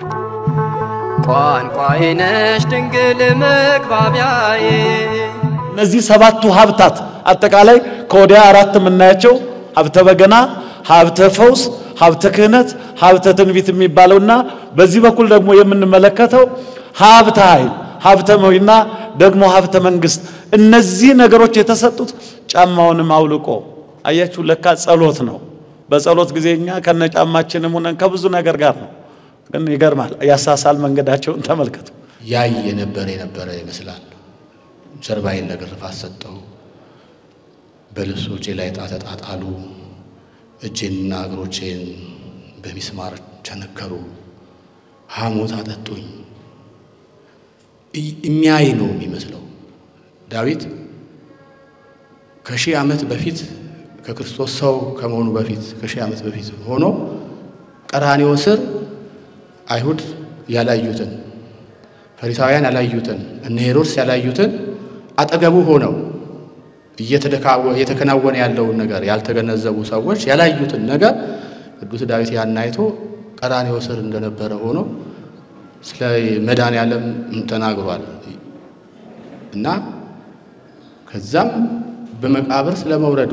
ቋንቋዬ ነሽ ድንግል መግባቢያዬ እነዚህ ሰባቱ ሀብታት አጠቃላይ ከወዲያ አራት የምናያቸው ሀብተ በገና፣ ሀብተ ፈውስ፣ ሀብተ ክህነት፣ ሀብተ ትንቢት የሚባለውና በዚህ በኩል ደግሞ የምንመለከተው ሀብተ ኃይል፣ ሀብተ መዊና ደግሞ ሀብተ መንግስት። እነዚህ ነገሮች የተሰጡት ጫማውንም አውልቆ አያችሁ፣ ለካ ጸሎት ነው። በጸሎት ጊዜ እኛ ከነ ጫማችንም ሆነን ከብዙ ነገር ጋር ነው። ግን ይገርማል። ያሳሳል መንገዳቸውን ተመልከቱ። ያይ የነበረ የነበረ ይመስላል። ጀርባዬን ለግርፋት ሰጠው። በልብሶቼ ላይ ዕጣ ተጣጣሉ። እጄንና እግሮቼን በሚስማር ቸነከሩ። ሐሞት አጠጡኝ። የሚያይ ነው የሚመስለው። ዳዊት ከሺህ ዓመት በፊት ከክርስቶስ ሰው ከመሆኑ በፊት ከሺህ ዓመት በፊት ሆኖ ቀራንዮ ስር አይሁድ ያላዩትን ፈሪሳውያን ያላዩትን እነ ሄሮድስ ያላዩትን አጠገቡ ሆነው እየተከናወነ ያለውን ነገር ያልተገነዘቡ ሰዎች ያላዩትን ነገር ቅዱስ ዳዊት ያን አይቶ ቀራንዮ ስር እንደነበረ ሆኖ ስለ መድኃኔዓለም ተናግሯል እና ከዛም በመቃብር ስለ መውረዱ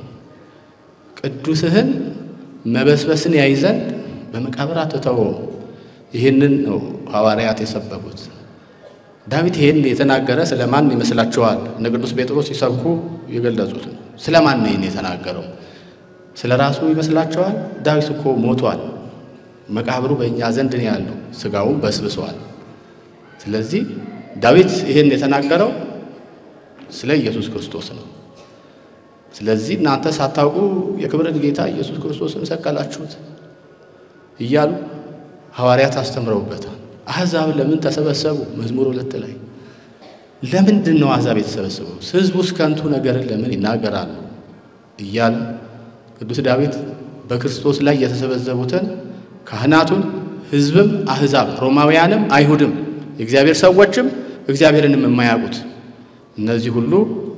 ቅዱስህን መበስበስን ያይ ዘንድ በመቃብር አትተወውም። ይህንን ነው ሐዋርያት የሰበኩት። ዳዊት ይህን የተናገረ ስለ ማን ይመስላችኋል? እነ ቅዱስ ጴጥሮስ ሲሰብኩ የገለጹት ስለ ማን ነው ይህን የተናገረው? ስለ ራሱ ይመስላችኋል? ዳዊት እኮ ሞቷል። መቃብሩ በእኛ ዘንድ ነው ያለው፣ ስጋውም በስብሷል። ስለዚህ ዳዊት ይህን የተናገረው ስለ ኢየሱስ ክርስቶስ ነው። ስለዚህ እናንተ ሳታውቁ የክብርን ጌታ ኢየሱስ ክርስቶስን ሰቀላችሁት እያሉ ሐዋርያት አስተምረውበታል። አሕዛብ ለምን ተሰበሰቡ? መዝሙር ሁለት ላይ ለምንድን ነው አሕዛብ የተሰበሰበው? ሕዝቡስ ከንቱ ነገርን ለምን ይናገራሉ? እያለ ቅዱስ ዳዊት በክርስቶስ ላይ የተሰበሰቡትን ካህናቱን፣ ሕዝብም፣ አሕዛብ፣ ሮማውያንም፣ አይሁድም፣ የእግዚአብሔር ሰዎችም እግዚአብሔርንም የማያውቁት እነዚህ ሁሉ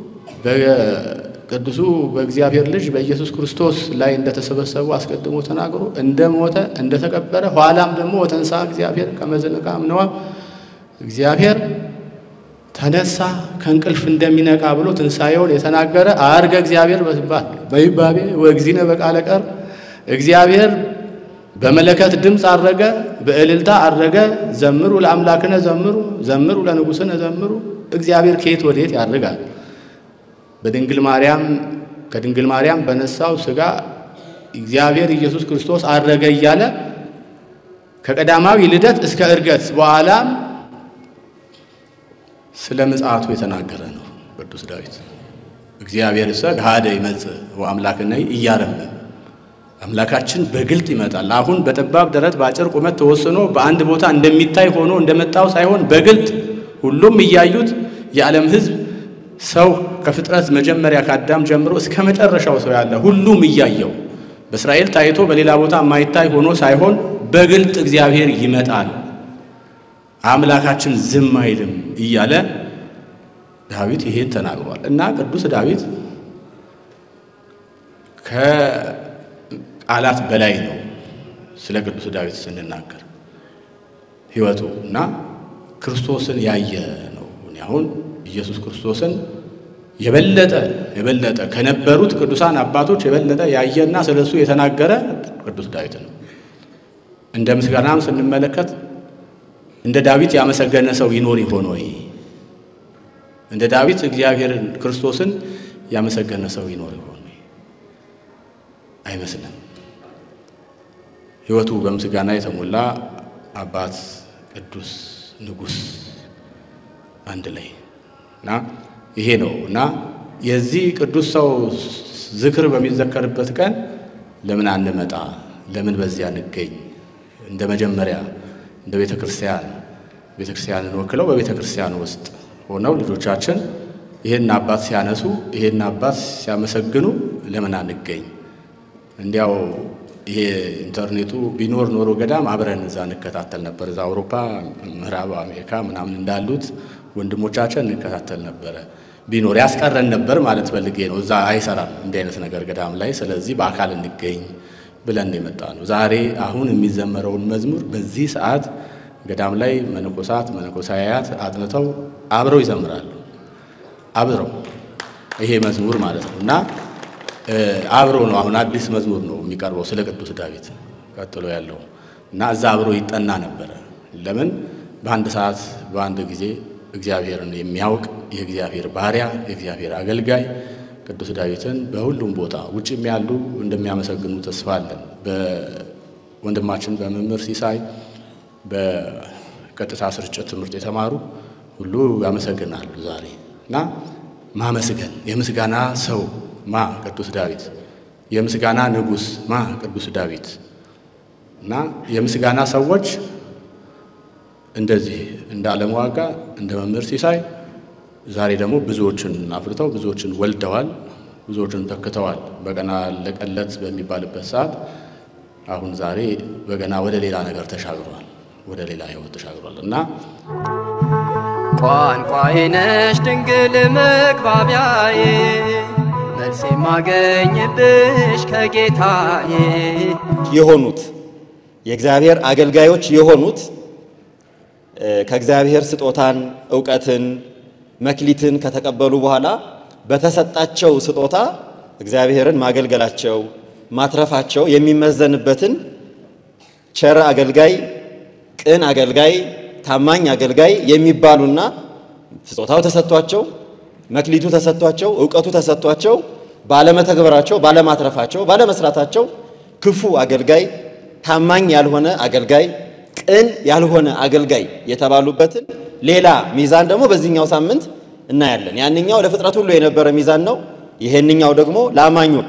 በቅዱሱ በእግዚአብሔር ልጅ በኢየሱስ ክርስቶስ ላይ እንደተሰበሰቡ አስቀድሞ ተናግሮ እንደሞተ እንደተቀበረ ኋላም ደግሞ ወተንሳ እግዚአብሔር ከመዘነቃ ምነዋ እግዚአብሔር ተነሳ ከእንቅልፍ እንደሚነቃ ብሎ ትንሣኤውን የተናገረ አርገ እግዚአብሔር በትባል በይባቤ ወእግዚእነ በቃለ ቀር እግዚአብሔር በመለከት ድምፅ አረገ፣ በእልልታ አረገ። ዘምሩ ለአምላክነ ዘምሩ፣ ዘምሩ ለንጉሥነ ዘምሩ። እግዚአብሔር ከየት ወዴት ያርጋል? በድንግል ማርያም ከድንግል ማርያም በነሳው ሥጋ እግዚአብሔር ኢየሱስ ክርስቶስ አረገ እያለ ከቀዳማዊ ልደት እስከ ዕርገት በኋላም ስለ ምጽአቱ የተናገረ ነው ቅዱስ ዳዊት። እግዚአብሔር እሰ ገሃደ ይመጽእ ወአምላክነ ኢያረምም አምላካችን በግልጥ ይመጣል። አሁን በጠባብ ደረት በአጭር ቁመት ተወስኖ በአንድ ቦታ እንደሚታይ ሆኖ እንደመጣው ሳይሆን በግልጥ ሁሉም እያዩት የዓለም ሕዝብ ሰው ከፍጥረት መጀመሪያ ከአዳም ጀምሮ እስከ መጨረሻው ሰው ያለ ሁሉም እያየው በእስራኤል ታይቶ በሌላ ቦታ የማይታይ ሆኖ ሳይሆን በግልጥ እግዚአብሔር ይመጣል፣ አምላካችን ዝም አይልም እያለ ዳዊት ይሄን ተናግሯል እና ቅዱስ ዳዊት ከቃላት በላይ ነው። ስለ ቅዱስ ዳዊት ስንናገር ሕይወቱ እና ክርስቶስን ያየ ነው። እኔ አሁን ኢየሱስ ክርስቶስን የበለጠ የበለጠ ከነበሩት ቅዱሳን አባቶች የበለጠ ያየና ስለ እሱ የተናገረ ቅዱስ ዳዊት ነው። እንደ ምስጋናም ስንመለከት እንደ ዳዊት ያመሰገነ ሰው ይኖር ይሆን ወይ? እንደ ዳዊት እግዚአብሔርን ክርስቶስን ያመሰገነ ሰው ይኖር ይሆን ወይ? አይመስልም። ሕይወቱ በምስጋና የተሞላ አባት፣ ቅዱስ፣ ንጉሥ አንድ ላይ እና ይሄ ነው እና የዚህ ቅዱስ ሰው ዝክር በሚዘከርበት ቀን ለምን አንመጣ? ለምን በዚያ እንገኝ? እንደ መጀመሪያ እንደ ቤተ ክርስቲያን ቤተ ክርስቲያንን ወክለው በቤተ ክርስቲያን ውስጥ ሆነው ልጆቻችን ይህን አባት ሲያነሱ ይህን አባት ሲያመሰግኑ ለምን አንገኝ? እንዲያው ይሄ ኢንተርኔቱ ቢኖር ኖሮ ገዳም አብረን እዛ እንከታተል ነበር። እዛ አውሮፓ፣ ምዕራብ አሜሪካ ምናምን እንዳሉት ወንድሞቻችን እንከታተል ነበረ። ቢኖር ያስቀረን ነበር ማለት ፈልጌ ነው። እዛ አይሰራም እንዲህ አይነት ነገር ገዳም ላይ። ስለዚህ በአካል እንገኝ ብለን የመጣ ነው። ዛሬ አሁን የሚዘመረውን መዝሙር በዚህ ሰዓት ገዳም ላይ መነኮሳት መነኮሳያት አጥንተው አብረው ይዘምራሉ። አብረው ይሄ መዝሙር ማለት ነው እና አብሮ ነው። አሁን አዲስ መዝሙር ነው የሚቀርበው ስለ ቅዱስ ዳዊት ቀጥሎ ያለው እና እዛ አብሮ ይጠና ነበረ። ለምን በአንድ ሰዓት በአንድ ጊዜ እግዚአብሔርን የሚያውቅ የእግዚአብሔር ባሪያ የእግዚአብሔር አገልጋይ ቅዱስ ዳዊትን በሁሉም ቦታ ውጭም ያሉ እንደሚያመሰግኑ ተስፋ አለን። በወንድማችን በመምህር ሲሳይ በቀጥታ ስርጭት ትምህርት የተማሩ ሁሉ ያመሰግናሉ ዛሬ እና ማመስገን የምስጋና ሰው ማ ቅዱስ ዳዊት የምስጋና ንጉሥ ማ ቅዱስ ዳዊት እና የምስጋና ሰዎች እንደዚህ እንደ ዓለም ዋጋ እንደ መምህር ሲሳይ ዛሬ ደግሞ ብዙዎችን አፍርተው ብዙዎችን ወልደዋል፣ ብዙዎችን ተክተዋል። በገና ለቀለት በሚባልበት ሰዓት አሁን ዛሬ በገና ወደ ሌላ ነገር ተሻግሯል፣ ወደ ሌላ ሕይወት ተሻግሯል እና ቋንቋዬ ነሽ ድንግል መግባቢያዬ መልስ የማገኝብሽ ከጌታዬ የሆኑት የእግዚአብሔር አገልጋዮች የሆኑት ከእግዚአብሔር ስጦታን፣ እውቀትን፣ መክሊትን ከተቀበሉ በኋላ በተሰጣቸው ስጦታ እግዚአብሔርን ማገልገላቸው ማትረፋቸው የሚመዘንበትን ቸር አገልጋይ፣ ቅን አገልጋይ፣ ታማኝ አገልጋይ የሚባሉና ስጦታው ተሰጥቷቸው መክሊቱ ተሰጥቷቸው እውቀቱ ተሰጥቷቸው ባለመተግበራቸው፣ ባለማትረፋቸው፣ ባለመስራታቸው ክፉ አገልጋይ፣ ታማኝ ያልሆነ አገልጋይ፣ ቅን ያልሆነ አገልጋይ የተባሉበትን ሌላ ሚዛን ደግሞ በዚህኛው ሳምንት እናያለን። ያንኛው ለፍጥረት ሁሉ የነበረ ሚዛን ነው። ይሄንኛው ደግሞ ለአማኞች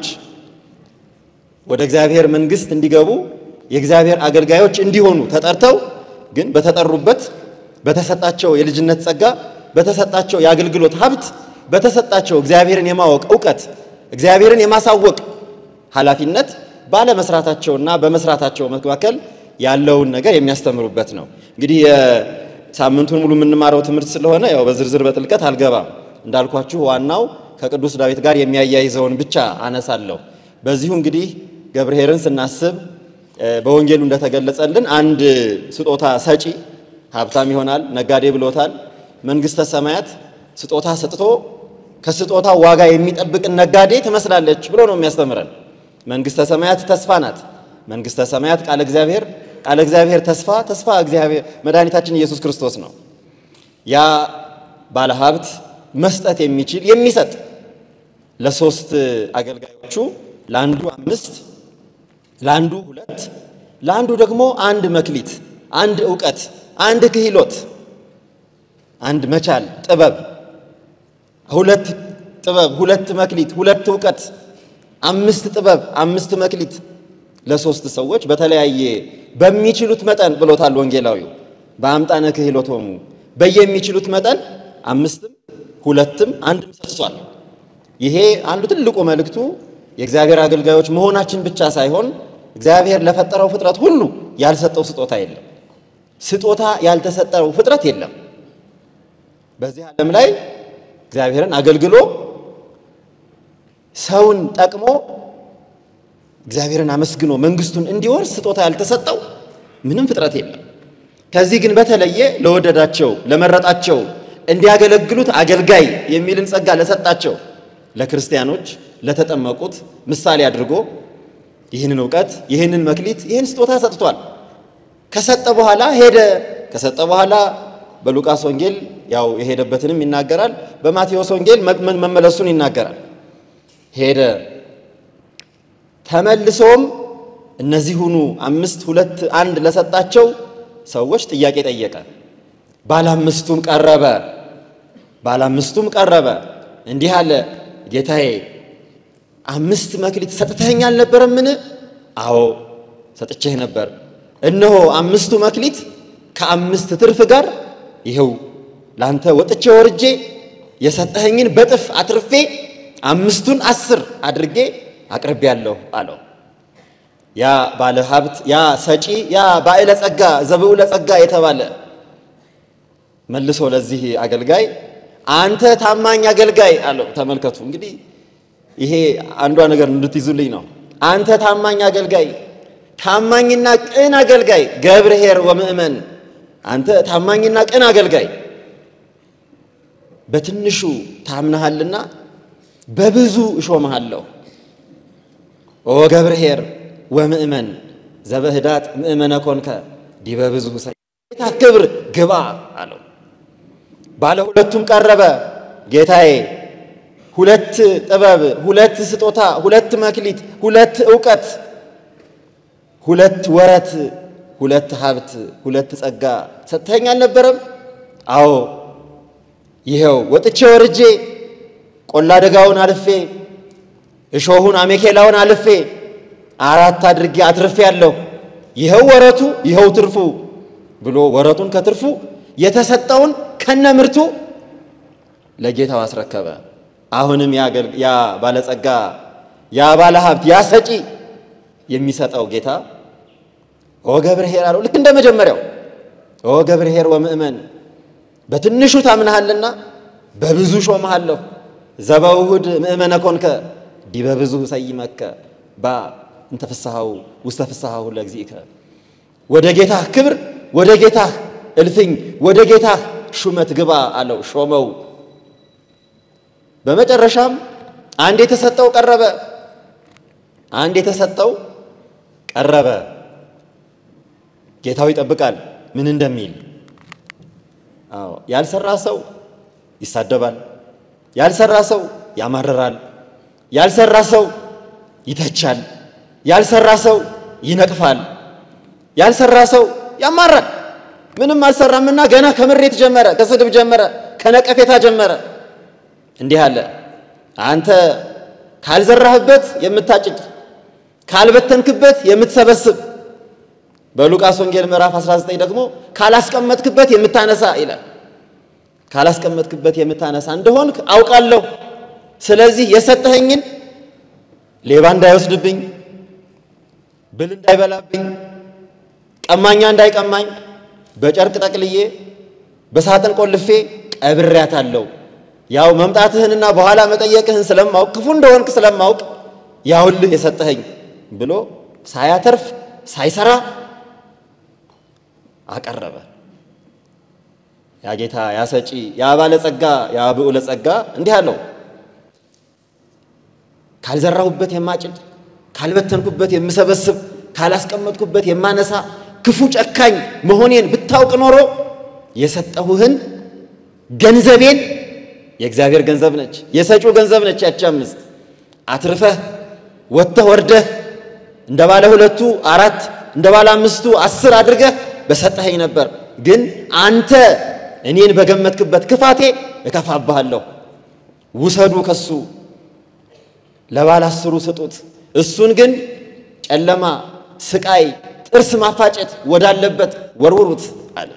ወደ እግዚአብሔር መንግሥት እንዲገቡ የእግዚአብሔር አገልጋዮች እንዲሆኑ ተጠርተው ግን በተጠሩበት በተሰጣቸው የልጅነት ጸጋ በተሰጣቸው የአገልግሎት ሀብት በተሰጣቸው እግዚአብሔርን የማወቅ እውቀት እግዚአብሔርን የማሳወቅ ኃላፊነት ባለመስራታቸውና በመስራታቸው መካከል ያለውን ነገር የሚያስተምሩበት ነው። እንግዲህ የሳምንቱን ሙሉ የምንማረው ትምህርት ስለሆነ ያው በዝርዝር በጥልቀት አልገባም። እንዳልኳችሁ ዋናው ከቅዱስ ዳዊት ጋር የሚያያይዘውን ብቻ አነሳለሁ። በዚሁ እንግዲህ ገብርኄርን ስናስብ በወንጌሉ እንደተገለጸልን አንድ ስጦታ ሰጪ ሀብታም ይሆናል፣ ነጋዴ ብሎታል። መንግሥተ ሰማያት ስጦታ ሰጥቶ ከስጦታ ዋጋ የሚጠብቅን ነጋዴ ትመስላለች ብሎ ነው የሚያስተምረን። መንግሥተ ሰማያት ተስፋ ናት። መንግሥተ ሰማያት ቃለ እግዚአብሔር፣ ቃለ እግዚአብሔር ተስፋ፣ ተስፋ እግዚአብሔር መድኃኒታችን ኢየሱስ ክርስቶስ ነው። ያ ባለ ሀብት መስጠት የሚችል የሚሰጥ ለሶስት አገልጋዮቹ ለአንዱ አምስት ለአንዱ ሁለት ለአንዱ ደግሞ አንድ መክሊት፣ አንድ እውቀት፣ አንድ ክህሎት፣ አንድ መቻል ጥበብ፣ ሁለት ጥበብ፣ ሁለት መክሊት፣ ሁለት እውቀት፣ አምስት ጥበብ፣ አምስት መክሊት ለሶስት ሰዎች በተለያየ በሚችሉት መጠን ብሎታል ወንጌላዊው። በአምጣነ ክህሎቶሙ በየሚችሉት መጠን አምስትም ሁለትም አንድም ሰጥቷል። ይሄ አንዱ ትልቁ መልእክቱ የእግዚአብሔር አገልጋዮች መሆናችን ብቻ ሳይሆን እግዚአብሔር ለፈጠረው ፍጥረት ሁሉ ያልሰጠው ስጦታ የለም። ስጦታ ያልተሰጠው ፍጥረት የለም። በዚህ ዓለም ላይ እግዚአብሔርን አገልግሎ ሰውን ጠቅሞ እግዚአብሔርን አመስግኖ መንግስቱን እንዲወርስ ስጦታ ያልተሰጠው ምንም ፍጥረት የለም። ከዚህ ግን በተለየ ለወደዳቸው ለመረጣቸው እንዲያገለግሉት አገልጋይ የሚልን ጸጋ ለሰጣቸው ለክርስቲያኖች ለተጠመቁት ምሳሌ አድርጎ ይህንን እውቀት ይህንን መክሊት ይህን ስጦታ ሰጥቷል። ከሰጠ በኋላ ሄደ። ከሰጠ በኋላ በሉቃስ ወንጌል ያው የሄደበትንም ይናገራል። በማቴዎስ ወንጌል መመለሱን ይናገራል። ሄደ። ተመልሶም እነዚህ ሁኑ አምስት ሁለት አንድ ለሰጣቸው ሰዎች ጥያቄ ጠየቀ። ባለ አምስቱም ቀረበ። ባለ አምስቱም ቀረበ እንዲህ አለ፣ ጌታዬ አምስት መክሊት ሰጥተኸኝ አልነበረምን? አዎ ሰጥቼህ ነበር። እነሆ አምስቱ መክሊት ከአምስት ትርፍ ጋር ይኸው ላንተ ወጥቼ ወርጄ የሰጠኸኝን በጥፍ አትርፌ አምስቱን አስር አድርጌ አቅርቤያለሁ አለው። ያ ባለ ሀብት ያ ሰጪ ያ ባዕለ ጸጋ ዘብዑለ ጸጋ የተባለ መልሶ ለዚህ አገልጋይ አንተ ታማኝ አገልጋይ አለው። ተመልከቱ እንግዲህ ይሄ አንዷ ነገር እንድትይዙልኝ ነው። አንተ ታማኝ አገልጋይ፣ ታማኝና ቅን አገልጋይ ገብርኄር ወምእመን፣ አንተ ታማኝና ቅን አገልጋይ በትንሹ ታምነሃልና በብዙ እሾምሃለሁ። ኦ ገብርኄር ወምእመን ዘበህዳት ምእመነ ኮንከ ዲበ ብዙ ጌታ ክብር ግባ አለው። ባለ ሁለቱም ቀረበ። ጌታዬ ሁለት ጥበብ፣ ሁለት ስጦታ፣ ሁለት መክሊት፣ ሁለት ዕውቀት፣ ሁለት ወረት፣ ሁለት ሀብት፣ ሁለት ጸጋ ሰጥተኸኝ አልነበረም? አዎ ይኸው ወጥቼ ወርጄ ቆላ ደጋውን አልፌ እሾሁን አሜኬላውን አልፌ አራት አድርጌ አትርፌ ያለሁ ይኸው ወረቱ ይኸው ትርፉ ብሎ ወረቱን ከትርፉ የተሰጠውን ከነ ምርቱ ለጌታው አስረከበ። አሁንም ያ ባለጸጋ ያ ባለ ሀብት ያ ሰጪ የሚሰጠው ጌታ ኦ ገብርኄር አለው። ልክ እንደ መጀመሪያው ኦ ገብርኄር ወምእመን በትንሹ ታምናሃልና በብዙ ሾመሃለሁ። ዘበውሁድ ምእመነ ኮንከ ዲበ ብዙ ሰይመከ ባ እንተ ፍስሐው ውስተ ፍስሐሁ ለእግዚእከ ወደ ጌታህ ክብር ወደ ጌታህ እልፍኝ ወደ ጌታህ ሹመት ግባ አለው። ሾመው። በመጨረሻም አንድ የተሰጠው ቀረበ። አንድ የተሰጠው ቀረበ። ጌታው ይጠብቃል ምን እንደሚል። አዎ ያልሰራ ሰው ይሳደባል። ያልሰራ ሰው ያማርራል። ያልሰራ ሰው ይተቻል። ያልሰራ ሰው ይነቅፋል። ያልሰራ ሰው ያማራል። ምንም አልሰራምና ገና ከምሬት ጀመረ፣ ከስድብ ጀመረ፣ ከነቀፌታ ጀመረ። እንዲህ አለ፣ አንተ ካልዘራህበት የምታጭድ ካልበተንክበት የምትሰበስብ፣ በሉቃስ ወንጌል ምዕራፍ 19 ደግሞ ካላስቀመጥክበት የምታነሳ ይላል። ካላስቀመጥክበት የምታነሳ እንደሆንክ አውቃለሁ። ስለዚህ የሰጠኸኝን ሌባ እንዳይወስድብኝ፣ ብል እንዳይበላብኝ፣ ቀማኛ እንዳይቀማኝ በጨርቅ ጠቅልዬ በሳጥን ቆልፌ ቀብሬያታለሁ። ያው መምጣትህንና በኋላ መጠየቅህን ስለማውቅ ክፉ እንደሆንክ ስለማውቅ ያውልህ የሰጠኸኝ ብሎ ሳያተርፍ ሳይሰራ አቀረበ። ያ ጌታ ያ ሰጪ ያ ባለጸጋ ያ ብዑለ ጸጋ እንዲህ አለው፣ ካልዘራሁበት የማጭድ ካልበተንኩበት የምሰበስብ ካላስቀመጥኩበት የማነሳ ክፉ ጨካኝ መሆኔን ብታውቅ ኖሮ የሰጠሁህን ገንዘቤን የእግዚአብሔር ገንዘብ ነች፣ የሰጪው ገንዘብ ነች። ያቺ አምስት አትርፈህ ወጥተህ ወርደህ እንደ ባለ ሁለቱ አራት እንደ ባለ አምስቱ አስር አድርገህ በሰጠኸኝ ነበር። ግን አንተ እኔን በገመትክበት ክፋቴ እከፋብሃለሁ። ውሰዱ ከሱ ለባለ አስሩ ስጡት፣ እሱን ግን ጨለማ ስቃይ፣ ጥርስ ማፋጨት ወዳለበት ወርውሩት አለ።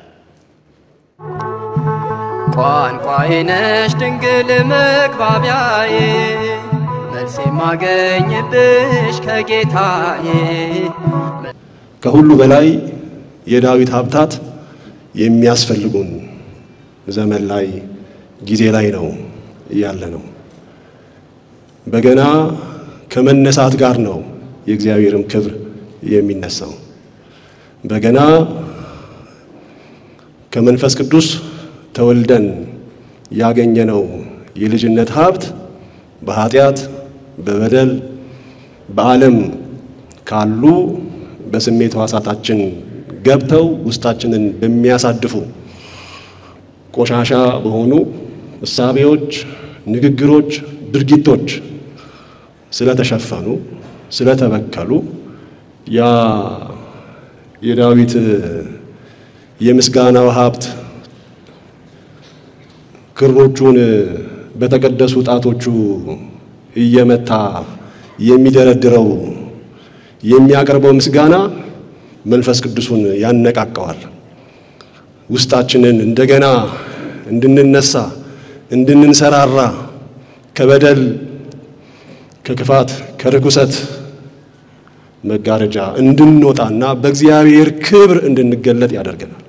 ቋንቋዬ ነሽ ድንግል መግባቢያዬ መልስ የማገኝብሽ ከጌታዬ ከሁሉ በላይ የዳዊት ሀብታት የሚያስፈልጉን ዘመን ላይ ጊዜ ላይ ነው ያለ ነው። በገና ከመነሳት ጋር ነው የእግዚአብሔርም ክብር የሚነሳው። በገና ከመንፈስ ቅዱስ ተወልደን ያገኘነው የልጅነት ሀብት በኃጢአት በበደል በዓለም ካሉ በስሜት ሕዋሳታችን ገብተው ውስጣችንን በሚያሳድፉ ቆሻሻ በሆኑ እሳቤዎች፣ ንግግሮች፣ ድርጊቶች ስለተሸፈኑ ስለተበከሉ ያ የዳዊት የምስጋናው ሀብት ክሮቹን በተቀደሱ ጣቶቹ እየመታ የሚደረድረው የሚያቀርበው ምስጋና መንፈስ ቅዱሱን ያነቃቀዋል። ውስጣችንን እንደገና እንድንነሳ እንድንንሰራራ ከበደል ከክፋት ከርኩሰት መጋረጃ እንድንወጣና በእግዚአብሔር ክብር እንድንገለጥ ያደርገናል።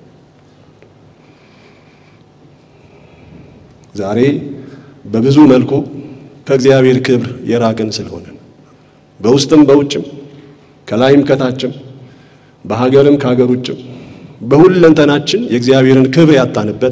ዛሬ በብዙ መልኩ ከእግዚአብሔር ክብር የራቅን ስለሆነ በውስጥም በውጭም ከላይም ከታችም በሀገርም ከሀገር ውጭም በሁለንተናችን የእግዚአብሔርን ክብር ያጣንበት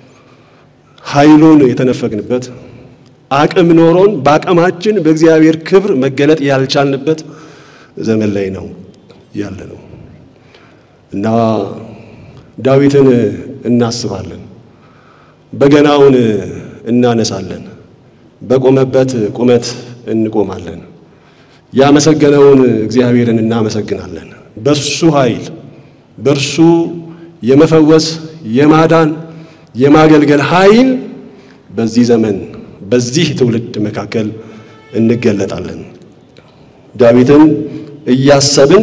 ኃይሉን የተነፈግንበት አቅም ኖሮን በአቅማችን በእግዚአብሔር ክብር መገለጥ ያልቻልንበት ዘመን ላይ ነው ያለ ነው እና ዳዊትን እናስባለን፣ በገናውን እናነሳለን፣ በቆመበት ቁመት እንቆማለን፣ ያመሰገነውን እግዚአብሔርን እናመሰግናለን። በሱ ኃይል በእርሱ የመፈወስ የማዳን የማገልገል ኃይል በዚህ ዘመን በዚህ ትውልድ መካከል እንገለጣለን። ዳዊትን እያሰብን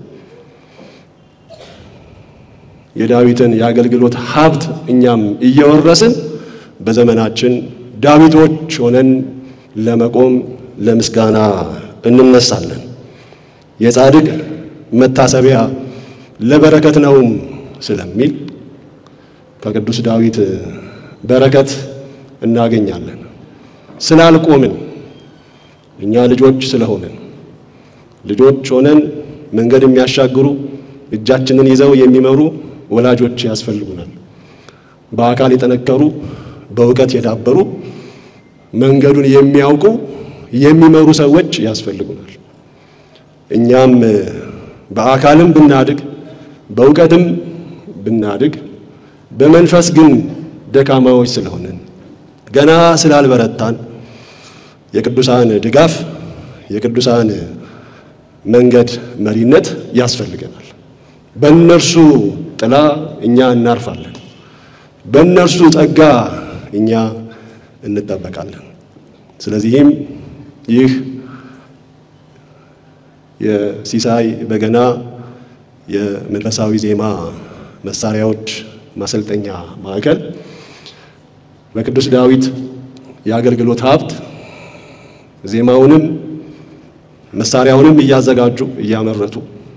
የዳዊትን የአገልግሎት ሀብት እኛም እየወረስን በዘመናችን ዳዊቶች ሆነን ለመቆም ለምስጋና እንነሳለን። የጻድቅ መታሰቢያ ለበረከት ነውም ስለሚል ከቅዱስ ዳዊት በረከት እናገኛለን። ስላልቆምን እኛ ልጆች ስለሆንን ልጆች ሆነን መንገድ የሚያሻግሩ እጃችንን ይዘው የሚመሩ ወላጆች ያስፈልጉናል። በአካል የጠነከሩ በእውቀት የዳበሩ መንገዱን የሚያውቁ የሚመሩ ሰዎች ያስፈልጉናል። እኛም በአካልም ብናድግ በእውቀትም ብናድግ በመንፈስ ግን ደካማዎች ስለሆንን ገና ስላልበረታን የቅዱሳን ድጋፍ የቅዱሳን መንገድ መሪነት ያስፈልገናል። በእነርሱ ጥላ እኛ እናርፋለን። በእነርሱ ጸጋ እኛ እንጠበቃለን። ስለዚህም ይህ የሲሳይ በገና የመንፈሳዊ ዜማ መሳሪያዎች ማሰልጠኛ ማዕከል በቅዱስ ዳዊት የአገልግሎት ሀብት ዜማውንም መሳሪያውንም እያዘጋጁ እያመረቱ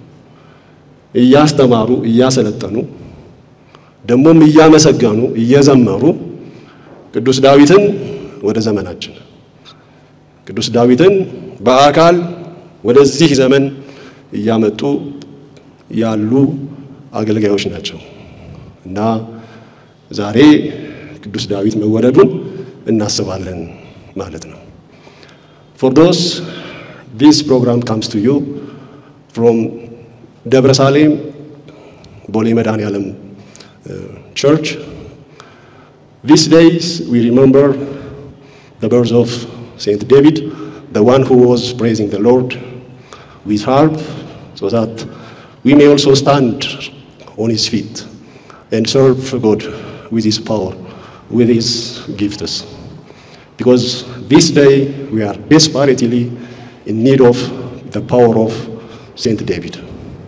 እያስተማሩ እያሰለጠኑ ደግሞም እያመሰገኑ እየዘመሩ ቅዱስ ዳዊትን ወደ ዘመናችን ቅዱስ ዳዊትን በአካል ወደዚህ ዘመን እያመጡ ያሉ አገልጋዮች ናቸው እና ዛሬ ቅዱስ ዳዊት መወለዱን እናስባለን ማለት ነው። ፎር ዶስ ዲስ ፕሮግራም ካምስ ቱ ዩ ፍሮም ደብረ ሳሌም ቦሌ መድኃኔዓለም ቸርች ዲስ ዴይስ ዊ ሪመምበር the birth of Saint David, the one who was praising the Lord with harp, so that we may also stand on his feet and serve God with his power, with his gifts. Because this day we are desperately in need of the power of Saint David.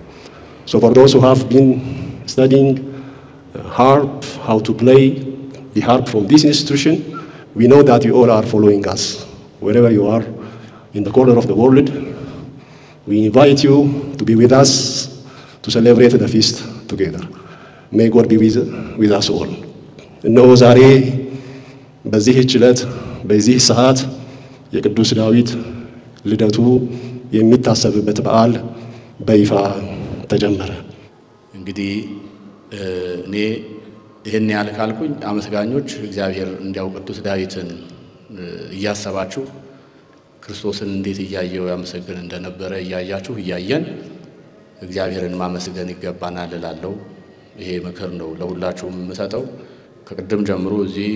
So for those who have been studying uh, harp, how to play the harp from this institution, we know that you all are following us. Wherever you are in the corner of the world, we invite you to be with us to celebrate the feast together. May God be with, with us all. እነሆ ዛሬ በዚህች ዕለት በዚህ ሰዓት የቅዱስ ዳዊት ልደቱ የሚታሰብበት በዓል በይፋ ተጀመረ። እንግዲህ እኔ ይህን ያህል ካልኩኝ አመስጋኞች እግዚአብሔር እንዲያው ቅዱስ ዳዊትን እያሰባችሁ ክርስቶስን እንዴት እያየው ያመሰግን እንደነበረ እያያችሁ እያየን እግዚአብሔርን ማመስገን ይገባናል እላለሁ። ይሄ ምክር ነው ለሁላችሁም የምሰጠው። ከቅድም ጀምሮ እዚህ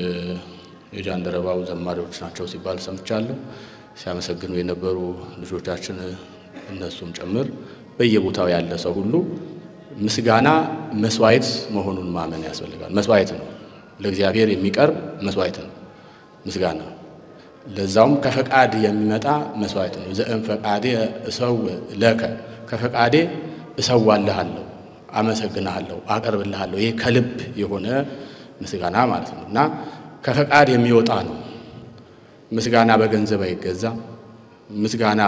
የጃንደረባው ዘማሪዎች ናቸው ሲባል ሰምቻለሁ። ሲያመሰግኑ የነበሩ ልጆቻችን እነሱም ጭምር በየቦታው ያለ ሰው ሁሉ ምስጋና መስዋዕት መሆኑን ማመን ያስፈልጋል። መስዋዕት ነው፣ ለእግዚአብሔር የሚቀርብ መስዋዕት ነው ምስጋና። ለዛውም ከፈቃድ የሚመጣ መስዋዕት ነው። ዘእም ፈቃዴ እሰው ለከ ከፈቃዴ እሰዋልሃለሁ፣ አመሰግንሃለሁ፣ አቀርብልሃለሁ። ይሄ ከልብ የሆነ ምስጋና ማለት ነው እና ከፈቃድ የሚወጣ ነው። ምስጋና በገንዘብ አይገዛ። ምስጋና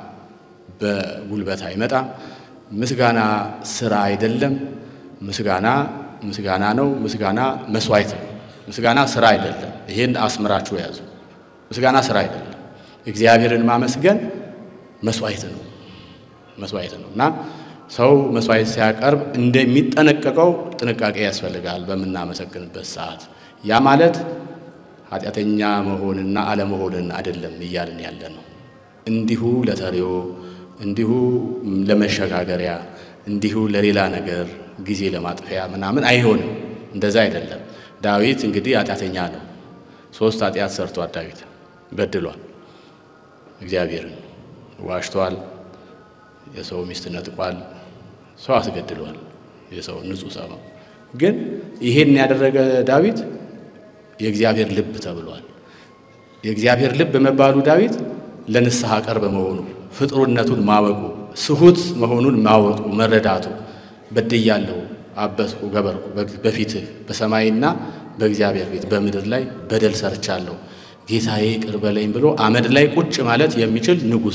በጉልበት አይመጣም። ምስጋና ስራ አይደለም። ምስጋና ምስጋና ነው። ምስጋና መስዋዕት ነው። ምስጋና ስራ አይደለም። ይሄን አስምራችሁ ያዙ። ምስጋና ስራ አይደለም። እግዚአብሔርን ማመስገን መስዋዕት ነው። መስዋዕት ነው እና ሰው መስዋዕት ሲያቀርብ እንደሚጠነቀቀው ጥንቃቄ ያስፈልጋል በምናመሰግንበት ሰዓት። ያ ማለት ኃጢአተኛ መሆንና አለመሆንን አይደለም እያልን ያለ ነው። እንዲሁ ለተሪዮ እንዲሁ ለመሸጋገሪያ እንዲሁ ለሌላ ነገር ጊዜ ለማጥፊያ ምናምን አይሆንም። እንደዛ አይደለም። ዳዊት እንግዲህ ኃጢአተኛ ነው። ሶስት ኃጢአት ሰርቷል። ዳዊት በድሏል። እግዚአብሔርን ዋሽቷል። የሰው ሚስት ነጥቋል። ሰው አስገድሏል። የሰው ንጹሕ ሰው ነው። ግን ይሄን ያደረገ ዳዊት የእግዚአብሔር ልብ ተብሏል። የእግዚአብሔር ልብ መባሉ ዳዊት ለንስሐ ቅርብ መሆኑ ፍጥሩነቱን ማወቁ ስሁት መሆኑን ማወቁ መረዳቱ በድያለሁ፣ አበስኩ፣ ገበርኩ በፊትህ በሰማይና በእግዚአብሔር ፊት በምድር ላይ በደል ሰርቻለሁ፣ ጌታዬ ይቅር በለኝ ብሎ አመድ ላይ ቁጭ ማለት የሚችል ንጉሥ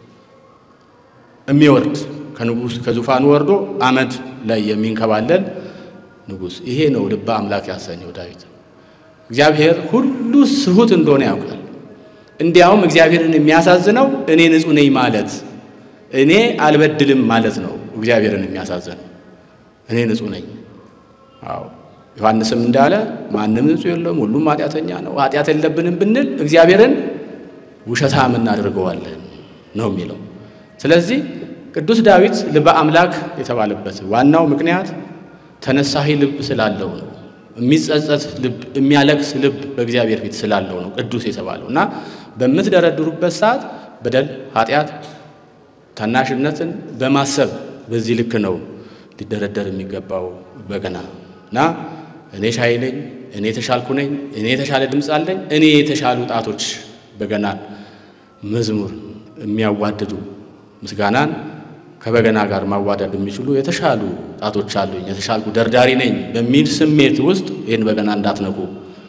የሚወርድ ከንጉሥ ከዙፋኑ ወርዶ አመድ ላይ የሚንከባለል ንጉሥ። ይሄ ነው ልበ አምላክ ያሰኘው ዳዊት። እግዚአብሔር ሁሉ ስሁት እንደሆነ ያውቃል። እንዲያውም እግዚአብሔርን የሚያሳዝነው እኔ ንጹሕ ነኝ ማለት እኔ አልበድልም ማለት ነው። እግዚአብሔርን የሚያሳዝነው እኔ ንጹሕ ነኝ። አዎ ዮሐንስም እንዳለ ማንም ንጹሕ የለውም፣ ሁሉም ኃጢአተኛ ነው። ኃጢአት የለብንም ብንል እግዚአብሔርን ውሸታም እናደርገዋለን ነው የሚለው። ስለዚህ ቅዱስ ዳዊት ልበ አምላክ የተባለበት ዋናው ምክንያት ተነሳሂ ልብ ስላለው ነው። የሚጸጸት ልብ፣ የሚያለቅስ ልብ በእግዚአብሔር ፊት ስላለው ነው ቅዱስ የተባለው እና በምትደረድሩበት ሰዓት በደል፣ ኃጢአት፣ ታናሽነትን በማሰብ በዚህ ልክ ነው ሊደረደር የሚገባው በገና እና እኔ ሻይ ነኝ፣ እኔ የተሻልኩ ነኝ፣ እኔ የተሻለ ድምፅ አለኝ፣ እኔ የተሻሉ ጣቶች በገናን መዝሙር የሚያዋድዱ ምስጋናን ከበገና ጋር ማዋደድ የሚችሉ የተሻሉ ጣቶች አሉኝ፣ የተሻልኩ ደርዳሪ ነኝ በሚል ስሜት ውስጥ ይህን በገና እንዳትነቁ።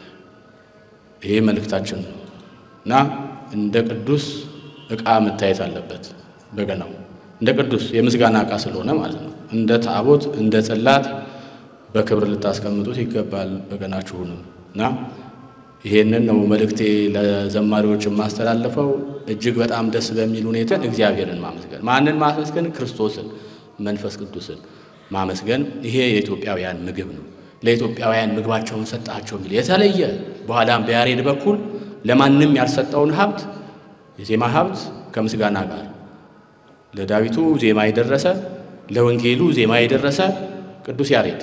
ይሄ መልእክታችን ነው እና እንደ ቅዱስ ዕቃ መታየት አለበት በገናው እንደ ቅዱስ የምስጋና ዕቃ ስለሆነ ማለት ነው። እንደ ታቦት እንደ ጽላት በክብር ልታስቀምጡት ይገባል በገናችሁንም እና ይሄንን ነው መልእክቴ ለዘማሪዎች የማስተላልፈው። እጅግ በጣም ደስ በሚል ሁኔታ እግዚአብሔርን ማመስገን፣ ማንን ማመስገን? ክርስቶስን፣ መንፈስ ቅዱስን ማመስገን። ይሄ የኢትዮጵያውያን ምግብ ነው። ለኢትዮጵያውያን ምግባቸውን ሰጣቸው የሚል የተለየ በኋላም በያሬድ በኩል ለማንም ያልሰጠውን ሀብት የዜማ ሀብት ከምስጋና ጋር ለዳዊቱ ዜማ የደረሰ ለወንጌሉ ዜማ የደረሰ ቅዱስ ያሬድ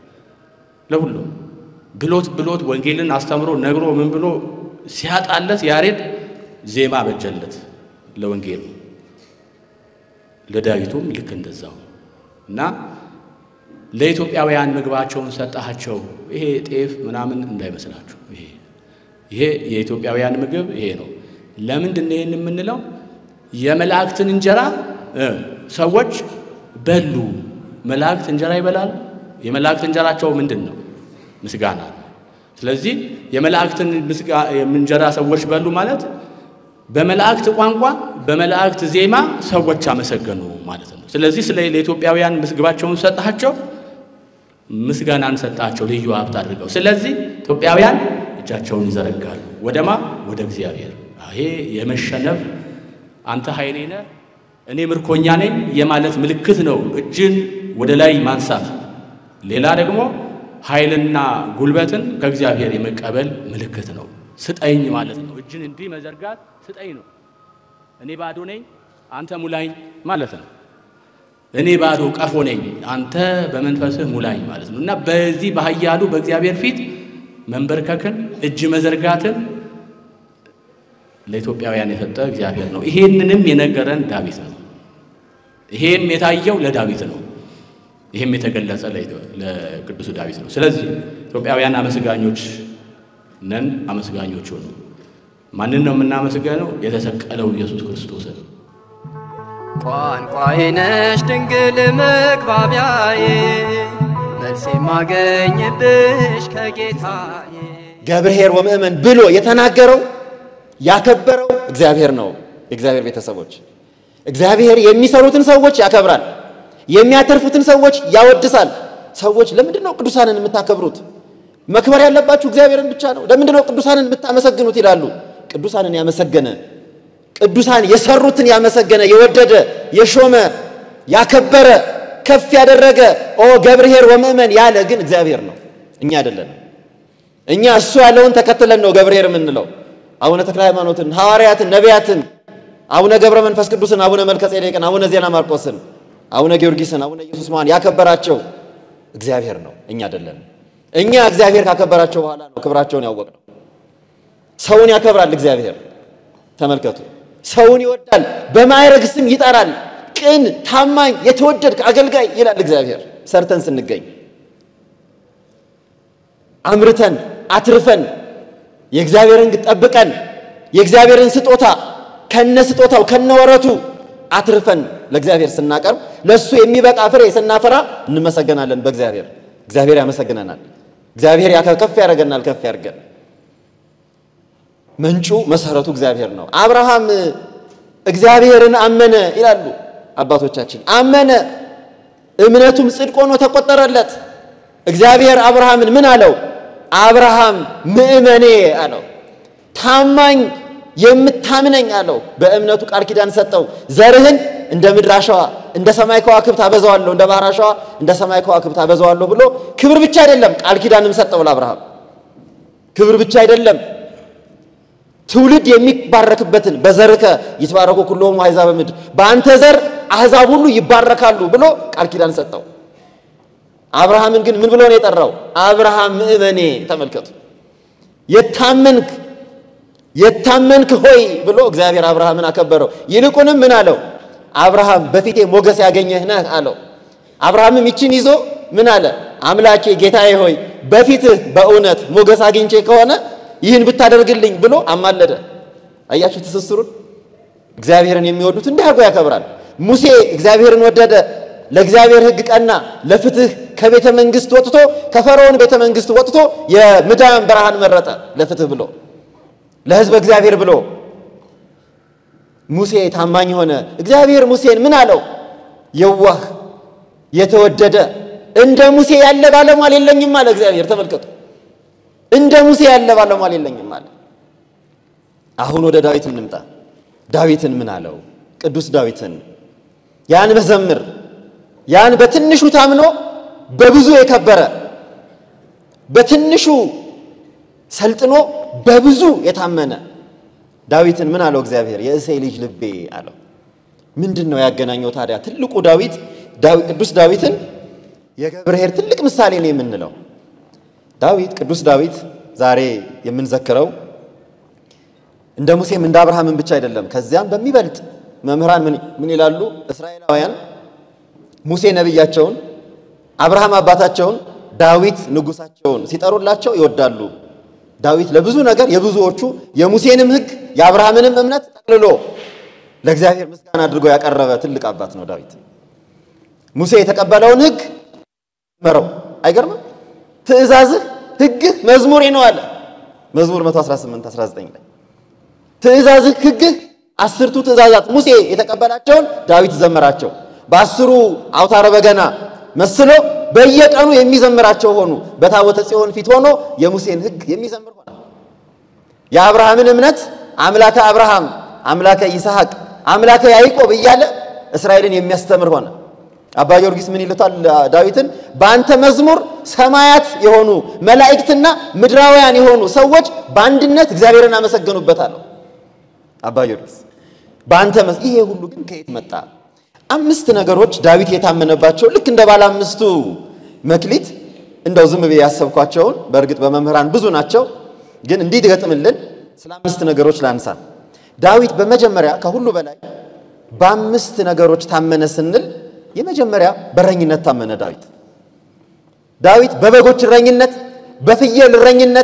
ለሁሉም ብሎት ብሎት ወንጌልን አስተምሮ ነግሮ ምን ብሎ ሲያጣለት ያሬድ ዜማ በጀለት ለወንጌሉ። ለዳዊቱም ልክ እንደዛው እና ለኢትዮጵያውያን ምግባቸውን ሰጣቸው። ይሄ ጤፍ ምናምን እንዳይመስላችሁ። ይሄ ይሄ የኢትዮጵያውያን ምግብ ይሄ ነው። ለምንድን ነው ይሄን የምንለው? የመላእክትን እንጀራ ሰዎች በሉ መላእክት እንጀራ ይበላሉ። የመላእክት እንጀራቸው ምንድን ነው? ምስጋና ነው። ስለዚህ የመላእክትን እንጀራ ሰዎች በሉ ማለት በመላእክት ቋንቋ በመላእክት ዜማ ሰዎች አመሰገኑ ማለት ነው። ስለዚህ ስለ ለኢትዮጵያውያን ምግባቸውን ሰጣቸው፣ ምስጋናን ሰጣቸው ልዩ ሀብት አድርገው። ስለዚህ ኢትዮጵያውያን እጃቸውን ይዘረጋሉ ወደማ ወደ እግዚአብሔር። ይሄ የመሸነፍ አንተ ኃይሌ ነህ እኔ ምርኮኛ ነኝ የማለት ምልክት ነው። እጅን ወደ ላይ ማንሳት። ሌላ ደግሞ ኃይልና ጉልበትን ከእግዚአብሔር የመቀበል ምልክት ነው። ስጠኝ ማለት ነው። እጅን እንዲህ መዘርጋት ስጠኝ ነው። እኔ ባዶ ነኝ አንተ ሙላኝ ማለት ነው። እኔ ባዶ ቀፎ ነኝ አንተ በመንፈስህ ሙላኝ ማለት ነው እና በዚህ በኃያሉ በእግዚአብሔር ፊት መንበርከክን እጅ መዘርጋትን ለኢትዮጵያውያን የሰጠ እግዚአብሔር ነው። ይሄንንም የነገረን ዳዊት ነው። ይሄም የታየው ለዳዊት ነው። ይሄም የተገለጸ ለቅዱሱ ዳዊት ነው። ስለዚህ ኢትዮጵያውያን አመስጋኞች ነን። አመስጋኞች ሆኑ። ማንን ነው የምናመስገነው? የተሰቀለው ኢየሱስ ክርስቶስን። ቋንቋዬ ነሽ ድንግል መግባቢያዬ መልስ የማገኝብሽ ከጌታዬ ገብርኄር ወምእመን ብሎ የተናገረው ያከበረው እግዚአብሔር ነው። የእግዚአብሔር ቤተሰቦች እግዚአብሔር የሚሰሩትን ሰዎች ያከብራል፣ የሚያተርፉትን ሰዎች ያወድሳል። ሰዎች ለምንድን ነው ቅዱሳንን የምታከብሩት? መክበር ያለባችሁ እግዚአብሔርን ብቻ ነው። ለምንድን ነው ቅዱሳንን የምታመሰግኑት? ይላሉ። ቅዱሳንን ያመሰገነ ቅዱሳን የሰሩትን ያመሰገነ የወደደ የሾመ ያከበረ ከፍ ያደረገ ኦ ገብርኄር ወምእመን ያለ ግን እግዚአብሔር ነው፣ እኛ አይደለንም። እኛ እሱ ያለውን ተከትለን ነው ገብርኄር የምንለው። አቡነ ተክለ ሃይማኖትን፣ ሐዋርያትን፣ ነቢያትን፣ አቡነ ገብረ መንፈስ ቅዱስን፣ አቡነ መልከ ጼዴቅን፣ አቡነ ዜና ማርቆስን፣ አቡነ ጊዮርጊስን፣ አቡነ ኢየሱስ ማን ያከበራቸው እግዚአብሔር ነው፣ እኛ አይደለንም። እኛ እግዚአብሔር ካከበራቸው በኋላ ነው ክብራቸውን ያወቅነው። ሰውን ያከብራል እግዚአብሔር። ተመልከቱ፣ ሰውን ይወዳል፣ በማዕረግ ስም ይጠራል። ቅን፣ ታማኝ፣ የተወደድክ አገልጋይ ይላል እግዚአብሔር። ሰርተን ስንገኝ አምርተን አትርፈን የእግዚአብሔርን ሕግ ጠብቀን የእግዚአብሔርን ስጦታ ከነ ስጦታው ከነ ወረቱ አትርፈን ለእግዚአብሔር ስናቀርብ ለእሱ የሚበቃ ፍሬ ስናፈራ እንመሰገናለን በእግዚአብሔር። እግዚአብሔር ያመሰግነናል። እግዚአብሔር ከፍ ያደርገናል። ከፍ ያድርገን። ምንጩ መሰረቱ እግዚአብሔር ነው። አብርሃም እግዚአብሔርን አመነ ይላሉ አባቶቻችን። አመነ፣ እምነቱም ጽድቅ ሆኖ ተቆጠረለት። እግዚአብሔር አብርሃምን ምን አለው? አብርሃም ምእመኔ አለው። ታማኝ የምታምነኝ አለው። በእምነቱ ቃል ኪዳን ሰጠው። ዘርህን እንደ ምድር አሸዋ እንደ ሰማይ ከዋክብት አበዛዋለሁ፣ እንደ ባህር አሸዋ እንደ ሰማይ ከዋክብት አበዛዋለሁ ብሎ ክብር ብቻ አይደለም ቃል ኪዳንም ሰጠው ለአብርሃም። ክብር ብቻ አይደለም ትውልድ የሚባረክበትን በዘርከ ይትባረኩ ኩሎሙ አሕዛበ ምድር፣ በአንተ ዘር አሕዛብ ሁሉ ይባረካሉ ብሎ ቃል ኪዳን ሰጠው። አብርሃምን ግን ምን ብሎ ነው የጠራው? አብርሃም ምእመኔ። ተመልከቱ፣ የታመንክ የታመንክ ሆይ ብሎ እግዚአብሔር አብርሃምን አከበረው። ይልቁንም ምን አለው? አብርሃም በፊቴ ሞገስ ያገኘህ ነህ አለው። አብርሃምም ይችን ይዞ ምን አለ? አምላኬ ጌታዬ ሆይ በፊትህ በእውነት ሞገስ አግኝቼ ከሆነ ይህን ብታደርግልኝ ብሎ አማለደ። አያችሁ ትስስሩን። እግዚአብሔርን የሚወዱት እንዲህ አድርጎ ያከብራል። ሙሴ እግዚአብሔርን ወደደ፣ ለእግዚአብሔር ሕግ ቀና፣ ለፍትህ ከቤተ መንግስት ወጥቶ ከፈርዖን ቤተ መንግስት ወጥቶ የምዳን በረሃን መረጠ ለፍትህ ብሎ ለሕዝብ እግዚአብሔር ብሎ ሙሴ ታማኝ ሆነ። እግዚአብሔር ሙሴን ምን አለው? የዋህ የተወደደ እንደ ሙሴ ያለ ባለሟል የለኝም አለ እግዚአብሔር። ተመልከቱ እንደ ሙሴ ያለ ባለሟል የለኝም አለ። አሁን ወደ ዳዊት እንምጣ። ዳዊትን ምን አለው? ቅዱስ ዳዊትን ያን መዘምር ያን በትንሹ ታምኖ በብዙ የከበረ በትንሹ ሰልጥኖ በብዙ የታመነ ዳዊትን ምን አለው እግዚአብሔር? የእሴይ ልጅ ልቤ አለው። ምንድን ነው ያገናኘው ታዲያ? ትልቁ ዳዊት ቅዱስ ዳዊትን የገብርኄር ትልቅ ምሳሌ ነው የምንለው ዳዊት ቅዱስ ዳዊት ዛሬ የምንዘክረው እንደ ሙሴም እንደ አብርሃምን ብቻ አይደለም። ከዚያም በሚበልጥ መምህራን ምን ይላሉ? እስራኤላውያን ሙሴ ነቢያቸውን፣ አብርሃም አባታቸውን፣ ዳዊት ንጉሳቸውን ሲጠሩላቸው ይወዳሉ። ዳዊት ለብዙ ነገር የብዙዎቹ የሙሴንም ሕግ የአብርሃምንም እምነት ጠቅልሎ ለእግዚአብሔር ምስጋና አድርጎ ያቀረበ ትልቅ አባት ነው ዳዊት። ሙሴ የተቀበለውን ሕግ መረው አይገርምም? ትእዛዝህ ሕግህ መዝሙሬ ነው አለ መዝሙር 118 19 ላይ ትእዛዝህ ሕግህ አስርቱ ትእዛዛት ሙሴ የተቀበላቸውን ዳዊት ዘመራቸው። በአስሩ አውታረ በገና መስሎ በየቀኑ የሚዘምራቸው ሆኑ። በታቦተ ጽዮን ፊት ሆኖ የሙሴን ሕግ የሚዘምር ሆነ። የአብርሃምን እምነት አምላከ አብርሃም፣ አምላከ ይስሐቅ፣ አምላከ ያዕቆብ እያለ እስራኤልን የሚያስተምር ሆነ። አባ ጊዮርጊስ ምን ይሉታል ዳዊትን? በአንተ መዝሙር ሰማያት የሆኑ መላእክትና ምድራውያን የሆኑ ሰዎች በአንድነት እግዚአብሔርን አመሰገኑበታል። አባ ጊዮርጊስ በአንተ መዝ ይሄ ሁሉ ግን ከየት መጣ? አምስት ነገሮች ዳዊት የታመነባቸው ልክ እንደ ባለ አምስቱ መክሊት እንደው ዝም ብዬ ያሰብኳቸውን በእርግጥ በመምህራን ብዙ ናቸው፣ ግን እንዲገጥምልን ስለ አምስት ነገሮች ላንሳ። ዳዊት በመጀመሪያ ከሁሉ በላይ በአምስት ነገሮች ታመነ ስንል የመጀመሪያ በእረኝነት ታመነ። ዳዊት ዳዊት በበጎች እረኝነት፣ በፍየል እረኝነት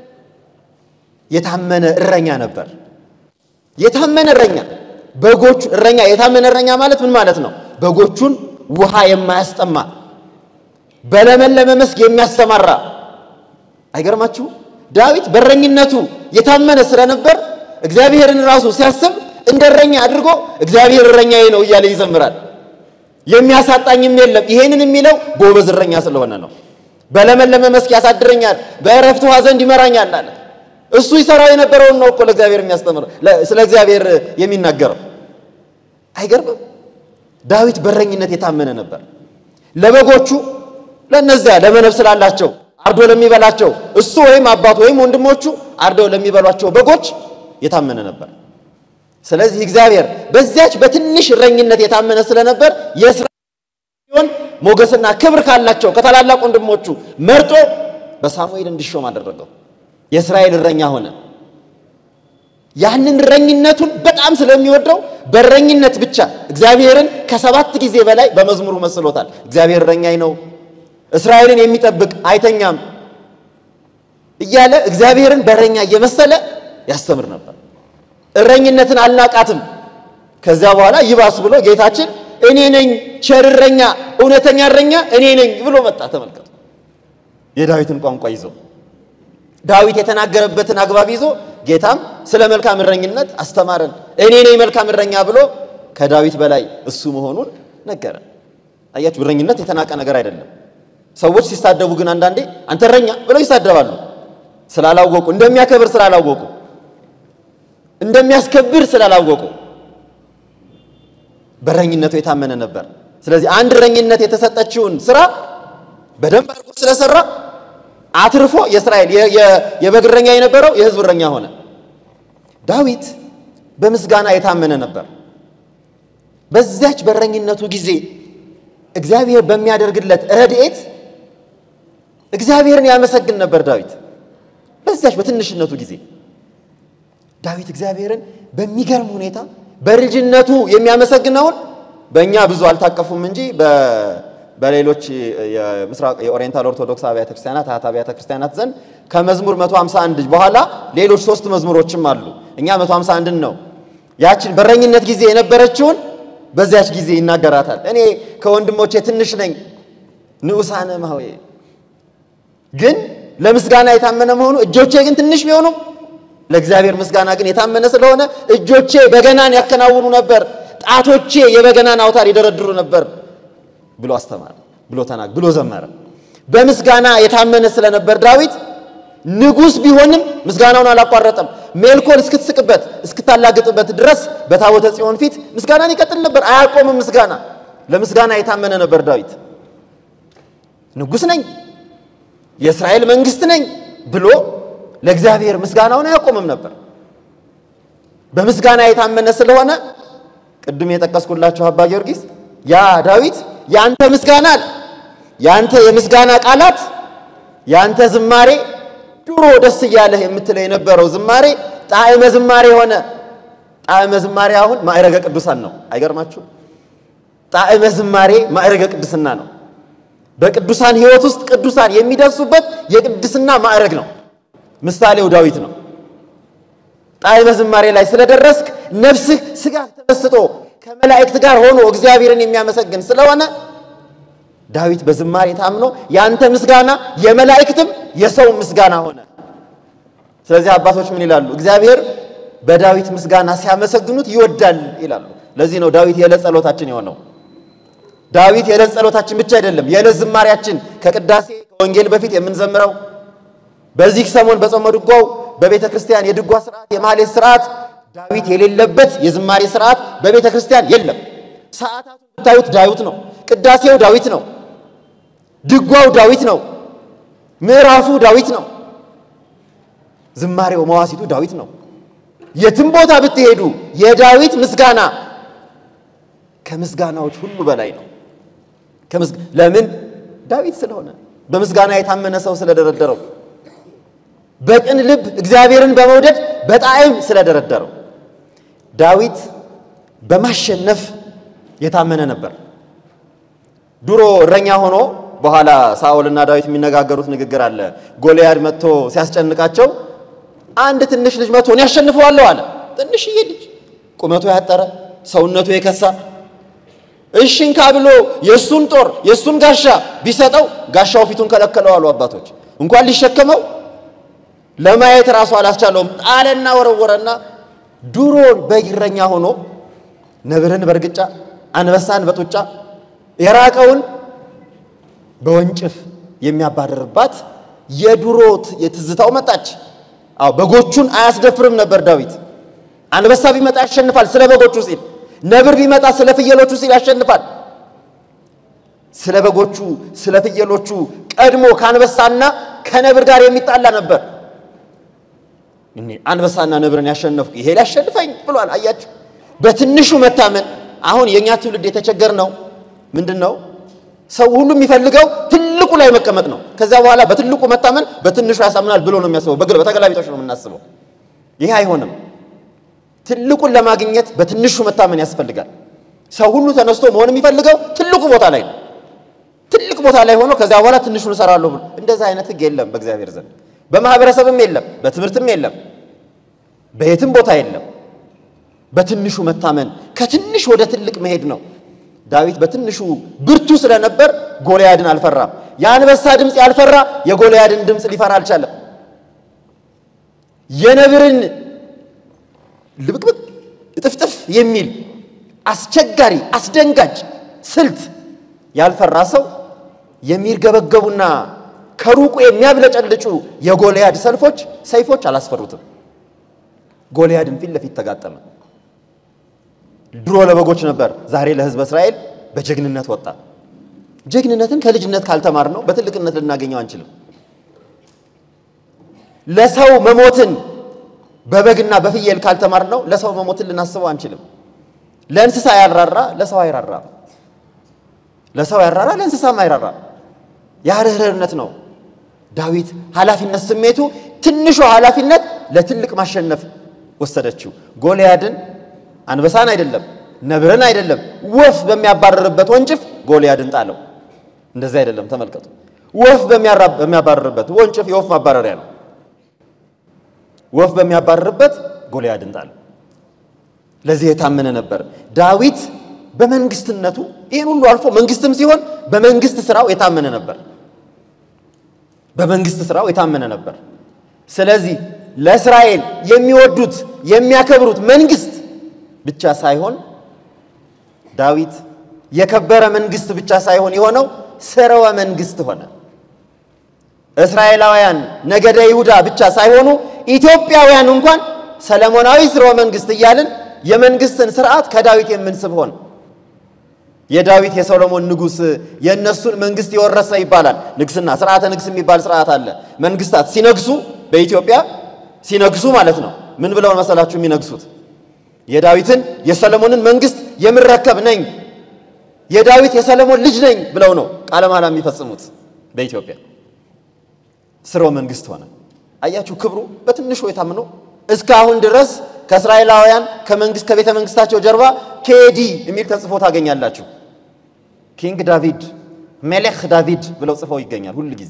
የታመነ እረኛ ነበር። የታመነ እረኛ በጎቹ እረኛ የታመነ እረኛ ማለት ምን ማለት ነው? በጎቹን ውሃ የማያስጠማ በለመለመ መስክ የሚያሰማራ አይገርማችሁ? ዳዊት በእረኝነቱ የታመነ ስለነበር እግዚአብሔርን ራሱ ሲያስብ እንደ እረኛ አድርጎ እግዚአብሔር እረኛዬ ነው እያለ ይዘምራል። የሚያሳጣኝም የለም። ይሄንን የሚለው ጎበዝ እረኛ ስለሆነ ነው። በለመለመ መስክ ያሳድረኛል፣ በእረፍት ውኃ ዘንድ ይመራኛል አለ። እሱ ይሰራው የነበረውን ነው እኮ ለእግዚአብሔር የሚያስተምረው ስለ እግዚአብሔር የሚናገረው። አይገርምም? ዳዊት በረኝነት የታመነ ነበር። ለበጎቹ ለነዚያ ለመነብ ስላላቸው አርዶ ለሚበላቸው እሱ ወይም አባቱ ወይም ወንድሞቹ አርደው ለሚበሏቸው በጎች የታመነ ነበር። ስለዚህ እግዚአብሔር በዚያች በትንሽ እረኝነት የታመነ ስለነበር የእስራኤል ሞገስና ክብር ካላቸው ከታላላቅ ወንድሞቹ መርጦ በሳሙኤል እንዲሾም አደረገው። የእስራኤል እረኛ ሆነ። ያንን እረኝነቱን በጣም ስለሚወደው በእረኝነት ብቻ እግዚአብሔርን ከሰባት ጊዜ በላይ በመዝሙሩ መስሎታል። እግዚአብሔር እረኛዬ ነው፣ እስራኤልን የሚጠብቅ አይተኛም እያለ እግዚአብሔርን በእረኛ እየመሰለ ያስተምር ነበር። እረኝነትን አልናቃትም። ከዚያ በኋላ ይባስ ብሎ ጌታችን እኔ ነኝ ቸር እረኛ፣ እውነተኛ እረኛ እኔ ነኝ ብሎ መጣ። ተመልከቱ የዳዊትን ቋንቋ ይዞ ዳዊት የተናገረበትን አግባብ ይዞ ጌታም ስለ መልካም እረኝነት አስተማረን። እኔ ነኝ መልካም እረኛ ብሎ ከዳዊት በላይ እሱ መሆኑን ነገረን። አያችሁ፣ እረኝነት የተናቀ ነገር አይደለም። ሰዎች ሲሳደቡ ግን አንዳንዴ አንተ እረኛ ብለው ይሳደባሉ። ስላላወቁ እንደሚያከብር ስላላወቁ እንደሚያስከብር ስላላወቁ በእረኝነቱ የታመነ ነበር። ስለዚህ አንድ እረኝነት የተሰጠችውን ስራ በደንብ አድርጎ ስለሰራ አትርፎ የእስራኤል የበግ እረኛ የነበረው የሕዝብ እረኛ ሆነ። ዳዊት በምስጋና የታመነ ነበር። በዚያች በእረኝነቱ ጊዜ እግዚአብሔር በሚያደርግለት ረድኤት እግዚአብሔርን ያመሰግን ነበር። ዳዊት በዚያች በትንሽነቱ ጊዜ ዳዊት እግዚአብሔርን በሚገርም ሁኔታ በልጅነቱ የሚያመሰግነውን በእኛ ብዙ አልታቀፉም እንጂ በሌሎች የምስራቅ የኦሪየንታል ኦርቶዶክስ አብያተ ክርስቲያናት አያት አብያተ ክርስቲያናት ዘንድ ከመዝሙር 151 በኋላ ሌሎች ሶስት መዝሙሮችም አሉ። እኛ 151ን ነው ያችን በረኝነት ጊዜ የነበረችውን በዚያች ጊዜ ይናገራታል። እኔ ከወንድሞቼ ትንሽ ነኝ፣ ንዑሳነ እምኀቤ ግን ለምስጋና የታመነ መሆኑ እጆቼ ግን ትንሽ ቢሆኑም ለእግዚአብሔር ምስጋና ግን የታመነ ስለሆነ እጆቼ በገናን ያከናውኑ ነበር፣ ጣቶቼ የበገናን አውታር ይደረድሩ ነበር ብሎ አስተማረ፣ ብሎ ተናግ ብሎ ዘመረ። በምስጋና የታመነ ስለነበር ዳዊት ንጉሥ ቢሆንም ምስጋናውን አላቋረጠም። ሜልኮል እስክትስቅበት እስክታላግጥበት ድረስ በታቦተ ጽዮን ፊት ምስጋናን ይቀጥል ነበር፣ አያቆምም ምስጋና። ለምስጋና የታመነ ነበር ዳዊት። ንጉሥ ነኝ የእስራኤል መንግስት ነኝ ብሎ ለእግዚአብሔር ምስጋናውን አያቆምም ነበር። በምስጋና የታመነ ስለሆነ ቅድም የጠቀስኩላችሁ አባ ጊዮርጊስ ያ ዳዊት ያንተ ምስጋና አለ ያንተ የምስጋና ቃላት ያንተ ዝማሬ ድሮ ደስ እያለህ የምትለው የነበረው ዝማሬ ጣዕመ ዝማሬ ሆነ። ጣዕመ ዝማሬ አሁን ማዕረገ ቅዱሳን ነው። አይገርማችሁ? ጣዕመ ዝማሬ ማዕረገ ቅድስና ነው። በቅዱሳን ሕይወት ውስጥ ቅዱሳን የሚደርሱበት የቅድስና ማዕረግ ነው። ምሳሌው ዳዊት ነው። ጣዕመ ዝማሬ ላይ ስለደረስክ ነፍስህ ስጋ ተመስጦ ከመላእክት ጋር ሆኖ እግዚአብሔርን የሚያመሰግን ስለሆነ ዳዊት በዝማሬ ታምኖ ያንተ ምስጋና የመላእክትም የሰው ምስጋና ሆነ። ስለዚህ አባቶች ምን ይላሉ? እግዚአብሔር በዳዊት ምስጋና ሲያመሰግኑት ይወዳል ይላሉ። ለዚህ ነው ዳዊት የዕለት ጸሎታችን የሆነው። ዳዊት የዕለት ጸሎታችን ብቻ አይደለም፣ የዕለት ዝማሬያችን ከቅዳሴ ከወንጌል በፊት የምንዘምረው በዚህ ሰሞን በጾመ ድጓው በቤተ ክርስቲያን የድጓ ስርዓት የማህሌት ስርዓት ዳዊት የሌለበት የዝማሬ ስርዓት በቤተ ክርስቲያን የለም። ሰዓታቱ ብታዩት ዳዊት ነው። ቅዳሴው ዳዊት ነው። ድጓው ዳዊት ነው። ምዕራፉ ዳዊት ነው። ዝማሬው መዋሲቱ ዳዊት ነው። የትም ቦታ ብትሄዱ የዳዊት ምስጋና ከምስጋናዎች ሁሉ በላይ ነው። ለምን? ዳዊት ስለሆነ በምስጋና የታመነ ሰው ስለደረደረው በቅን ልብ እግዚአብሔርን በመውደድ በጣዕም ስለደረደረው ዳዊት በማሸነፍ የታመነ ነበር። ድሮ እረኛ ሆኖ በኋላ ሳኦልና ዳዊት የሚነጋገሩት ንግግር አለ። ጎልያድ መጥቶ ሲያስጨንቃቸው አንድ ትንሽ ልጅ መጥቶ እኔ ያሸንፈዋለሁ አለ። ትንሽዬ ልጅ ቁመቱ ያጠረ ሰውነቱ የከሳ እሽንካ ብሎ የእሱን ጦር የእሱን ጋሻ ቢሰጠው ጋሻው ፊቱን ከለከለው አሉ አባቶች። እንኳን ሊሸከመው ለማየት ራሱ አላስቻለውም። ጣለና ወረወረና ድሮ በእረኛ ሆኖ ነብርን በእርግጫ አንበሳን በጡጫ የራቀውን በወንጭፍ የሚያባረርባት የድሮት የትዝታው መጣች። አዎ በጎቹን አያስደፍርም ነበር ዳዊት። አንበሳ ቢመጣ ያሸንፋል ስለ በጎቹ ሲል፣ ነብር ቢመጣ ስለ ፍየሎቹ ሲል ያሸንፋል። ስለ በጎቹ ስለ ፍየሎቹ ቀድሞ ከአንበሳና ከነብር ጋር የሚጣላ ነበር። እኔ አንበሳና ነብርን ያሸነፍኩ ይሄ ሊያሸንፈኝ ብሏል። አያችሁ፣ በትንሹ መታመን። አሁን የእኛ ትውልድ የተቸገር ነው ምንድን ነው? ሰው ሁሉ የሚፈልገው ትልቁ ላይ መቀመጥ ነው። ከዚያ በኋላ በትልቁ መታመን በትንሹ ያሳምናል ብሎ ነው የሚያስበው። በግል በተገላቢጦች ነው የምናስበው። ይሄ አይሆንም። ትልቁን ለማግኘት በትንሹ መታመን ያስፈልጋል። ሰው ሁሉ ተነስቶ መሆን የሚፈልገው ትልቁ ቦታ ላይ ነው። ትልቅ ቦታ ላይ ሆኖ ከዚያ በኋላ ትንሹን እሰራለሁ ብሎ እንደዛ አይነት ሕግ የለም በእግዚአብሔር ዘንድ። በማህበረሰብም የለም፣ በትምህርትም የለም፣ በየትም ቦታ የለም። በትንሹ መታመን ከትንሽ ወደ ትልቅ መሄድ ነው። ዳዊት በትንሹ ብርቱ ስለነበር ጎልያድን አልፈራም። የአንበሳ ድምፅ ያልፈራ የጎልያድን ድምፅ ሊፈራ አልቻለም። የነብርን ልብቅብቅ እጥፍጥፍ የሚል አስቸጋሪ አስደንጋጭ ስልት ያልፈራ ሰው የሚርገበገቡና ከሩቁ የሚያብለጨልጩ የጎልያድ ሰልፎች ሰይፎች አላስፈሩትም። ጎልያድን ፊት ለፊት ተጋጠመ። ድሮ ለበጎች ነበር፣ ዛሬ ለሕዝበ እስራኤል በጀግንነት ወጣ። ጀግንነትን ከልጅነት ካልተማር ነው በትልቅነት ልናገኘው አንችልም። ለሰው መሞትን በበግና በፍየል ካልተማር ነው ለሰው መሞትን ልናስበው አንችልም። ለእንስሳ ያልራራ ለሰው አይራራም። ለሰው ያራራ ለእንስሳም አይራራም። የርህራሄነት ነው። ዳዊት ኃላፊነት ስሜቱ ትንሿ ኃላፊነት ለትልቅ ማሸነፍ ወሰደችው። ጎልያድን አንበሳን አይደለም ነብርን አይደለም ወፍ በሚያባረርበት ወንጭፍ ጎልያድን ጣለው። እንደዚህ አይደለም። ተመልከቱ። ወፍ በሚያባረርበት ወንጭፍ የወፍ ማባረሪያ ነው። ወፍ በሚያባረርበት ጎልያድን ጣለው። ለዚህ የታመነ ነበር ዳዊት። በመንግስትነቱ ይህን ሁሉ አልፎ መንግስትም ሲሆን በመንግስት ስራው የታመነ ነበር። በመንግስት ስራው የታመነ ነበር። ስለዚህ ለእስራኤል የሚወዱት የሚያከብሩት መንግስት ብቻ ሳይሆን ዳዊት የከበረ መንግስት ብቻ ሳይሆን የሆነው ስርወ መንግስት ሆነ። እስራኤላውያን ነገደ ይሁዳ ብቻ ሳይሆኑ ኢትዮጵያውያን እንኳን ሰለሞናዊ ስርወ መንግስት እያልን የመንግስትን ስርዓት ከዳዊት የምንስብ ሆን የዳዊት የሰሎሞን ንጉስ የእነሱን መንግስት የወረሰ ይባላል። ንግስና ስርዓተ ንግስ የሚባል ስርዓት አለ። መንግስታት ሲነግሱ በኢትዮጵያ ሲነግሱ ማለት ነው። ምን ብለው መሰላችሁ የሚነግሱት? የዳዊትን የሰለሞንን መንግስት የምረከብ ነኝ የዳዊት የሰለሞን ልጅ ነኝ ብለው ነው ቃለ መሃላ የሚፈጽሙት በኢትዮጵያ ስርወ መንግስት ሆነ። አያችሁ ክብሩ በትንሹ የታምነው እስካሁን ድረስ ከእስራኤላውያን ከመንግስት ከቤተ መንግስታቸው ጀርባ ኬዲ የሚል ተጽፎ ታገኛላችሁ። ኪንግ ዳቪድ ሜሌክ ዳቪድ ብለው ጽፈው ይገኛል ሁል ጊዜ።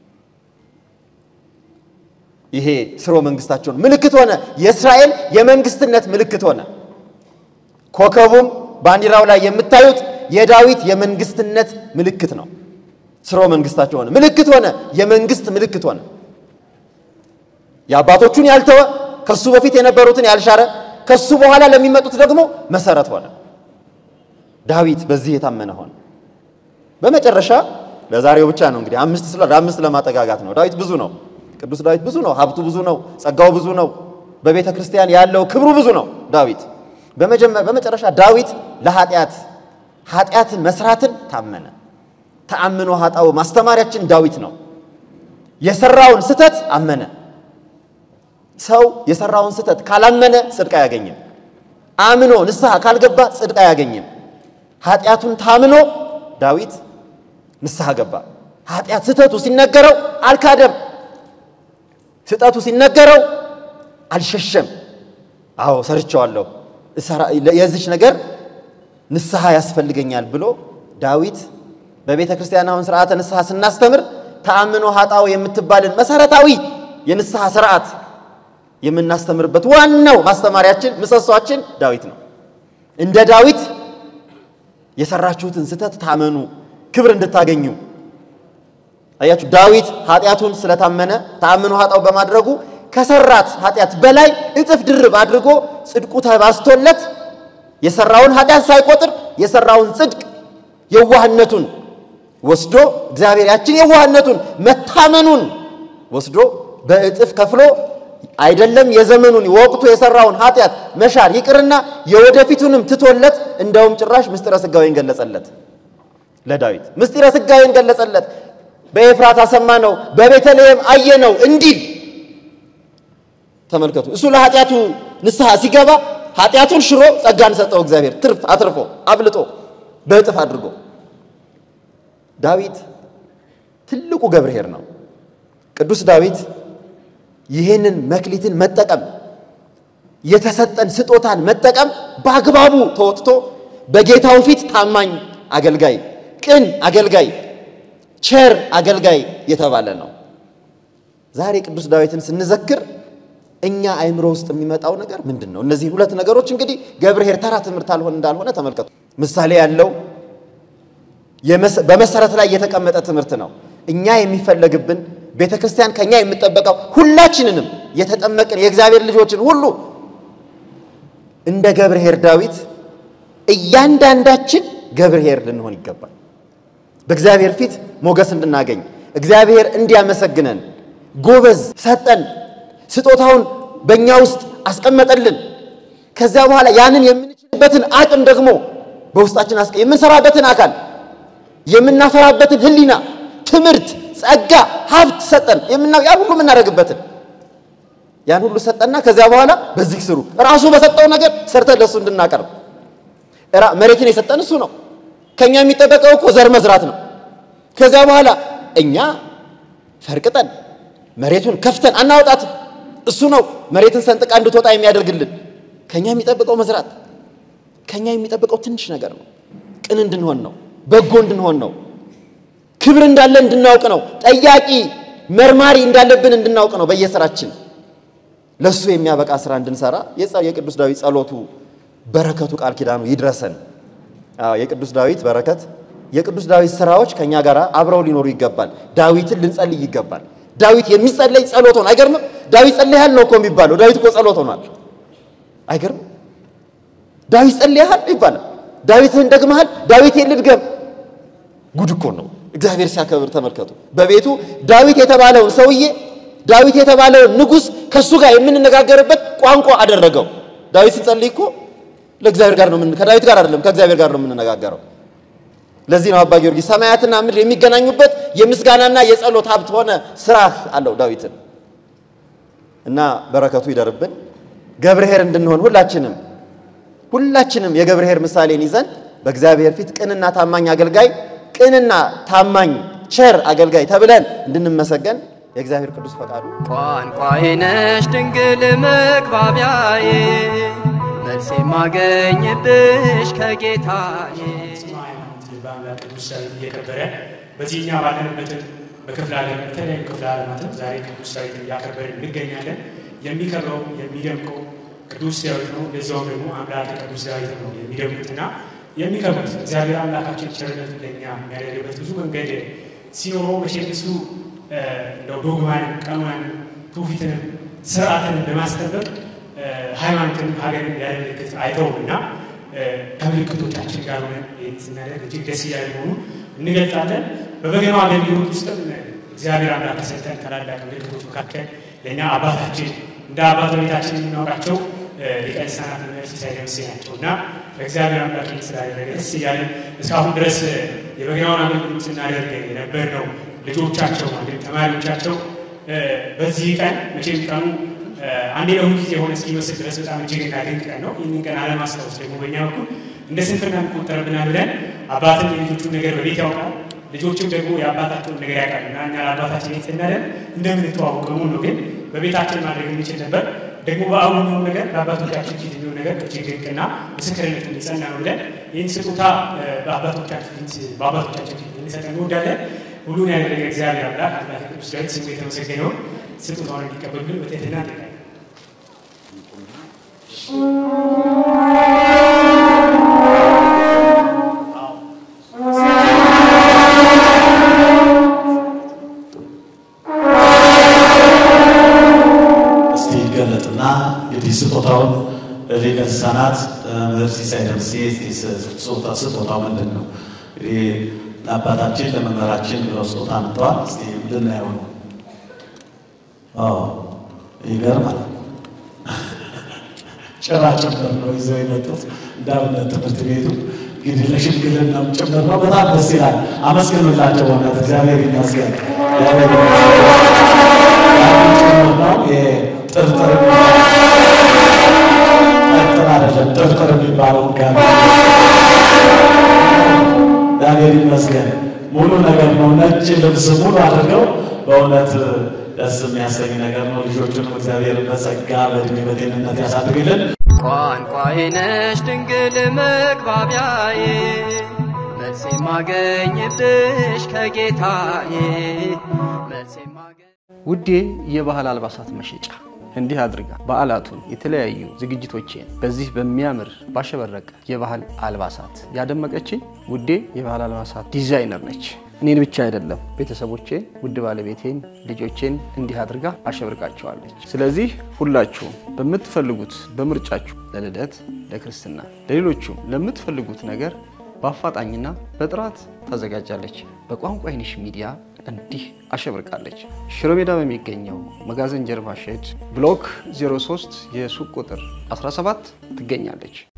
ይሄ ስርወ መንግስታቸውን ምልክት ሆነ። የእስራኤል የመንግስትነት ምልክት ሆነ። ኮከቡም ባንዲራው ላይ የምታዩት የዳዊት የመንግስትነት ምልክት ነው። ስርወ መንግስታቸው ሆነ፣ ምልክት ሆነ፣ የመንግስት ምልክት ሆነ። የአባቶቹን ያልተወ ከሱ በፊት የነበሩትን ያልሻረ ከሱ በኋላ ለሚመጡት ደግሞ መሰረት ሆነ። ዳዊት በዚህ የታመነ ሆነ። በመጨረሻ ለዛሬው ብቻ ነው እንግዲህ አምስት ስለ አምስት ለማጠጋጋት ነው። ዳዊት ብዙ ነው። ቅዱስ ዳዊት ብዙ ነው። ሀብቱ ብዙ ነው። ጸጋው ብዙ ነው። በቤተ ክርስቲያን ያለው ክብሩ ብዙ ነው። ዳዊት በመጨረሻ ዳዊት ለኃጢአት ኃጢአትን መስራትን ታመነ። ተአምኖ ኃጣው ማስተማሪያችን ዳዊት ነው። የሰራውን ስተት አመነ። ሰው የሰራውን ስተት ካላመነ ጽድቅ አያገኝም። አምኖ ንስሐ ካልገባ ጽድቅ አያገኝም። ኃጢአቱን ታምኖ ዳዊት ንስሐ ገባ። ኃጢአት ስተቱ ሲነገረው አልካደም። ስጠቱ ሲነገረው አልሸሸም። አዎ ሰርቸዋለሁ፣ የዚች ነገር ንስሐ ያስፈልገኛል ብሎ ዳዊት በቤተ ክርስቲያን አሁን ስርዓተ ንስሐ ስናስተምር ተአምኖ ኃጣው የምትባልን መሰረታዊ የንስሐ ስርዓት የምናስተምርበት ዋናው ማስተማሪያችን ምሰሷችን ዳዊት ነው። እንደ ዳዊት የሰራችሁትን ስተት ታመኑ ክብር እንድታገኙ አያችሁ። ዳዊት ኃጢአቱን ስለታመነ ተአምኖ ኃጣው በማድረጉ ከሰራት ኃጢአት በላይ እጥፍ ድርብ አድርጎ ጽድቁ ተባስቶለት የሰራውን ኃጢአት ሳይቆጥር የሰራውን ጽድቅ የዋህነቱን ወስዶ እግዚአብሔር ያችን የዋህነቱን መታመኑን ወስዶ በእጥፍ ከፍሎ አይደለም የዘመኑን ወቅቱ የሰራውን ኃጢአት መሻር ይቅርና የወደፊቱንም ትቶለት እንደውም ጭራሽ ምስጢረ ሥጋዌን ገለጸለት። ለዳዊት ምስጢረ ሥጋዌን ገለጸለት። በኤፍራታ ሰማነው፣ በቤተልሔም አየነው እንዲል ተመልከቱ። እሱ ለኃጢአቱ ንስሐ ሲገባ ኃጢአቱን ሽሮ ጸጋን ሰጠው እግዚአብሔር ትርፍ አትርፎ አብልጦ በእጥፍ አድርጎ። ዳዊት ትልቁ ገብርኄር ነው። ቅዱስ ዳዊት ይህንን መክሊትን መጠቀም የተሰጠን ስጦታን መጠቀም በአግባቡ ተወጥቶ በጌታው ፊት ታማኝ አገልጋይ፣ ቅን አገልጋይ፣ ቸር አገልጋይ የተባለ ነው። ዛሬ ቅዱስ ዳዊትን ስንዘክር እኛ አእምሮ ውስጥ የሚመጣው ነገር ምንድን ነው? እነዚህ ሁለት ነገሮች እንግዲህ ገብርኄር ተራ ትምህርት አልሆን እንዳልሆነ ተመልከቱ። ምሳሌ ያለው በመሰረት ላይ የተቀመጠ ትምህርት ነው። እኛ የሚፈለግብን ቤተ ክርስቲያን ከኛ የምጠበቀው ሁላችንንም የተጠመቅን የእግዚአብሔር ልጆችን ሁሉ እንደ ገብርኄር ዳዊት እያንዳንዳችን ገብርኄር ልንሆን ይገባል። በእግዚአብሔር ፊት ሞገስ እንድናገኝ እግዚአብሔር እንዲያመሰግነን ጎበዝ ሰጠን፣ ስጦታውን በእኛ ውስጥ አስቀመጠልን። ከዚያ በኋላ ያንን የምንችልበትን አቅም ደግሞ በውስጣችን አስቀ የምንሰራበትን አካል የምናፈራበትን ሕሊና፣ ትምህርት፣ ጸጋ፣ ሀብት ሰጠን። ያን ሁሉ የምናደርግበትን ያን ሁሉ ሰጠና ከዚያ በኋላ በዚህ ስሩ ራሱ በሰጠው ነገር ሰርተን ለእሱ እንድናቀርብ መሬትን የሰጠን እሱ ነው። ከኛ የሚጠበቀው እኮ ዘር መዝራት ነው። ከዚያ በኋላ እኛ ፈርቅጠን መሬቱን ከፍተን አናወጣትም። እሱ ነው መሬትን ሰንጥቃ እንድትወጣ የሚያደርግልን። ከኛ የሚጠብቀው መዝራት፣ ከኛ የሚጠብቀው ትንሽ ነገር ነው። ቅን እንድንሆን ነው። በጎ እንድንሆን ነው። ክብር እንዳለ እንድናውቅ ነው። ጠያቂ መርማሪ እንዳለብን እንድናውቅ ነው። በየስራችን ለእሱ የሚያበቃ ስራ እንድንሰራ የቅዱስ ዳዊት ጸሎቱ በረከቱ ቃል ኪዳኑ ይድረሰን። አዎ የቅዱስ ዳዊት በረከት የቅዱስ ዳዊት ስራዎች ከኛ ጋር አብረው ሊኖሩ ይገባል። ዳዊትን ልንጸልይ ይገባል። ዳዊት የሚጸለይ ጸሎት ሆነ። አይገርምም? ዳዊት ጸልያል ነው እኮ የሚባለው። ዳዊት እኮ ጸሎት ሆኗል። አይገርም? ዳዊት ጸልያል ይባላል። ዳዊትህን ደግመሃል፣ ዳዊቴን ልድገም። ጉድ እኮ ነው። እግዚአብሔር ሲያከብር ተመልከቱ። በቤቱ ዳዊት የተባለውን ሰውዬ ዳዊት የተባለውን ንጉሥ ከእሱ ጋር የምንነጋገርበት ቋንቋ አደረገው። ዳዊት ሲጸልይ እኮ ለእግዚአብሔር ጋር ነው ምን ከዳዊት ጋር አይደለም ከእግዚአብሔር ጋር ነው የምንነጋገረው። ለዚህ ነው አባ ጊዮርጊስ ሰማያትና ምድር የሚገናኙበት የምስጋናና የጸሎት ሀብት ሆነ ስራህ አለው ዳዊትን እና በረከቱ ይደርብን። ገብርኄር እንድንሆን ሁላችንም ሁላችንም የገብርኄር ምሳሌን ይዘን በእግዚአብሔር ፊት ቅንና ታማኝ አገልጋይ ቅንና ታማኝ ቸር አገልጋይ ተብለን እንድንመሰገን የእግዚአብሔር ቅዱስ ፈቃዱ ቋንቋዬ ነሽ ድንግል መግባቢያዬ መልስ የማገኝብሽ ከጌታዬ በአምላክ ቅዱስ ዳዊት እየከበረ በዚህኛ ባለንበትን በክፍለ ዓለም የተለያዩ ክፍለ ዓለማትን ዛሬ ቅዱስ ዳዊትን እያከበርን እንገኛለን። የሚከብረው የሚደምቀው ቅዱስ ዳዊት ነው። ለዚያውም ደግሞ አምላክ ቅዱስ ዳዊት ነው የሚደምቁትና የሚከብሩት እግዚአብሔር አምላካችን ቸርነቱ ለእኛ የሚያደርግበት ብዙ መንገድ ሲኖረው መቼም እሱ እንደው ዶግማን፣ ቀኖናን፣ ትውፊትንም ስርዓትንም በማስጠበቅ ሃይማኖትን ሀገርን ሊያደርግት አይተውም እና ከምልክቶቻችን ጋር ሆነን ይህን ስናደርግ እጅግ ደስ እያለ መሆኑ እንገልጣለን። በበገናው አገልግሎት ውስጥም እግዚአብሔር አምላክ ከሰጠን ታላላቅ ምልክቶች መካከል ለእኛ አባታችን እንደ አባት ቤታችን የምናውቃቸው ሊቀ ልሳናት መምህር ሲሳይ ደምሴ ናቸው እና በእግዚአብሔር አምላክ ይህን ስላደረገ ደስ እያለን እስካሁን ድረስ የበገናውን አገልግሎት ስናደርግ የነበር ነው። ልጆቻቸው ማለት ተማሪዎቻቸው በዚህ ቀን መቼም ቀኑ አንዴ ለሁል ጊዜ የሆነ እስኪመስል ድረስ በጣም እጅግና ድንቅ ቀን ነው። ይህንን ቀን አለማስታወስ ደግሞ በእኛ በኩል እንደ ስንፍና የሚቆጠርብናል ብለን አባትን የልጆቹን ነገር በቤት ያውቃል፣ ልጆችም ደግሞ የአባታቸውን ነገር ያውቃል እና እኛ ለአባታችን ይህን ስናደርግ እንደምንተዋወቅ በሙሉ ነው። ግን በቤታችን ማድረግ የሚችል ነበር። ደግሞ በአሁኑ የሚሆን ነገር በአባቶቻችን ፊት የሚሆን ነገር እጅግ ድንቅና ምስክርነት እንዲጸና ነው ብለን ይህን ስጦታ በአባቶቻችን ፊት በአባቶቻችን ፊት እንሰጠን እንወዳለን። ሁሉን ያደረገ እግዚአብሔር አምላክ አምላክ ቅዱስ ዳዊት ስሙ የተመሰገነውን ስጦታውን እንዲቀበሉልን በትህትና እንጠይቃለን። እስቲ ይገለጥና እንግዲህ ስጦታውን ሊቀ ልሳናት መምህር ሲሳይ ደምሴ ስጦታው ምንድን ነው? እንግዲህ ለአባታችን ለመምህራችን ብለው ስጦታ አምጥተዋል። እስቲ ልናየው ነው። ይገርማል። ጭራ ጭምር ነው ይዘው የመጡት እንዳብነት ትምህርት ቤቱ እንግዲህ ለሽምግልናም ጭምር ነው። በጣም ደስ ይላል። አመስግኑላቸው። በእውነት እግዚአብሔር ይመስገን። እግዚአብሔር ጭምር ነው ጥርጥር ጥርጥር አይደለም ጥርጥር የሚባለው ጋር እግዚአብሔር ይመስገን ሙሉ ነገር ነው። ነጭ ልብስ ሙሉ አድርገው በእውነት ደስ የሚያሰኝ ነገር ነው። ልጆቹንም እግዚአብሔር በጸጋ በእድሜ በጤንነት ያሳድግልን። ቋንቋዬ ነሽ ድንግል መግባቢያዬ መልስ የማገኝብሽ ከጌታዬ መልስ የማገኝ ውዴ የባህል አልባሳት መሸጫ እንዲህ አድርጋ በዓላቱን የተለያዩ ዝግጅቶቼን በዚህ በሚያምር ባሸበረቀ የባህል አልባሳት ያደመቀችኝ ውዴ የባህል አልባሳት ዲዛይነር ነች። እኔን ብቻ አይደለም ቤተሰቦቼን፣ ውድ ባለቤቴን፣ ልጆቼን እንዲህ አድርጋ አሸብርቃቸዋለች። ስለዚህ ሁላችሁም በምትፈልጉት በምርጫችሁ ለልደት፣ ለክርስትና፣ ለሌሎቹም ለምትፈልጉት ነገር በአፋጣኝና በጥራት ታዘጋጃለች። በቋንቋ አይንሽ ሚዲያ እንዲህ አሸብርቃለች። ሽሮ ሜዳ በሚገኘው መጋዘን ጀርባ ሼድ ብሎክ 03 የሱቅ ቁጥር 17 ትገኛለች።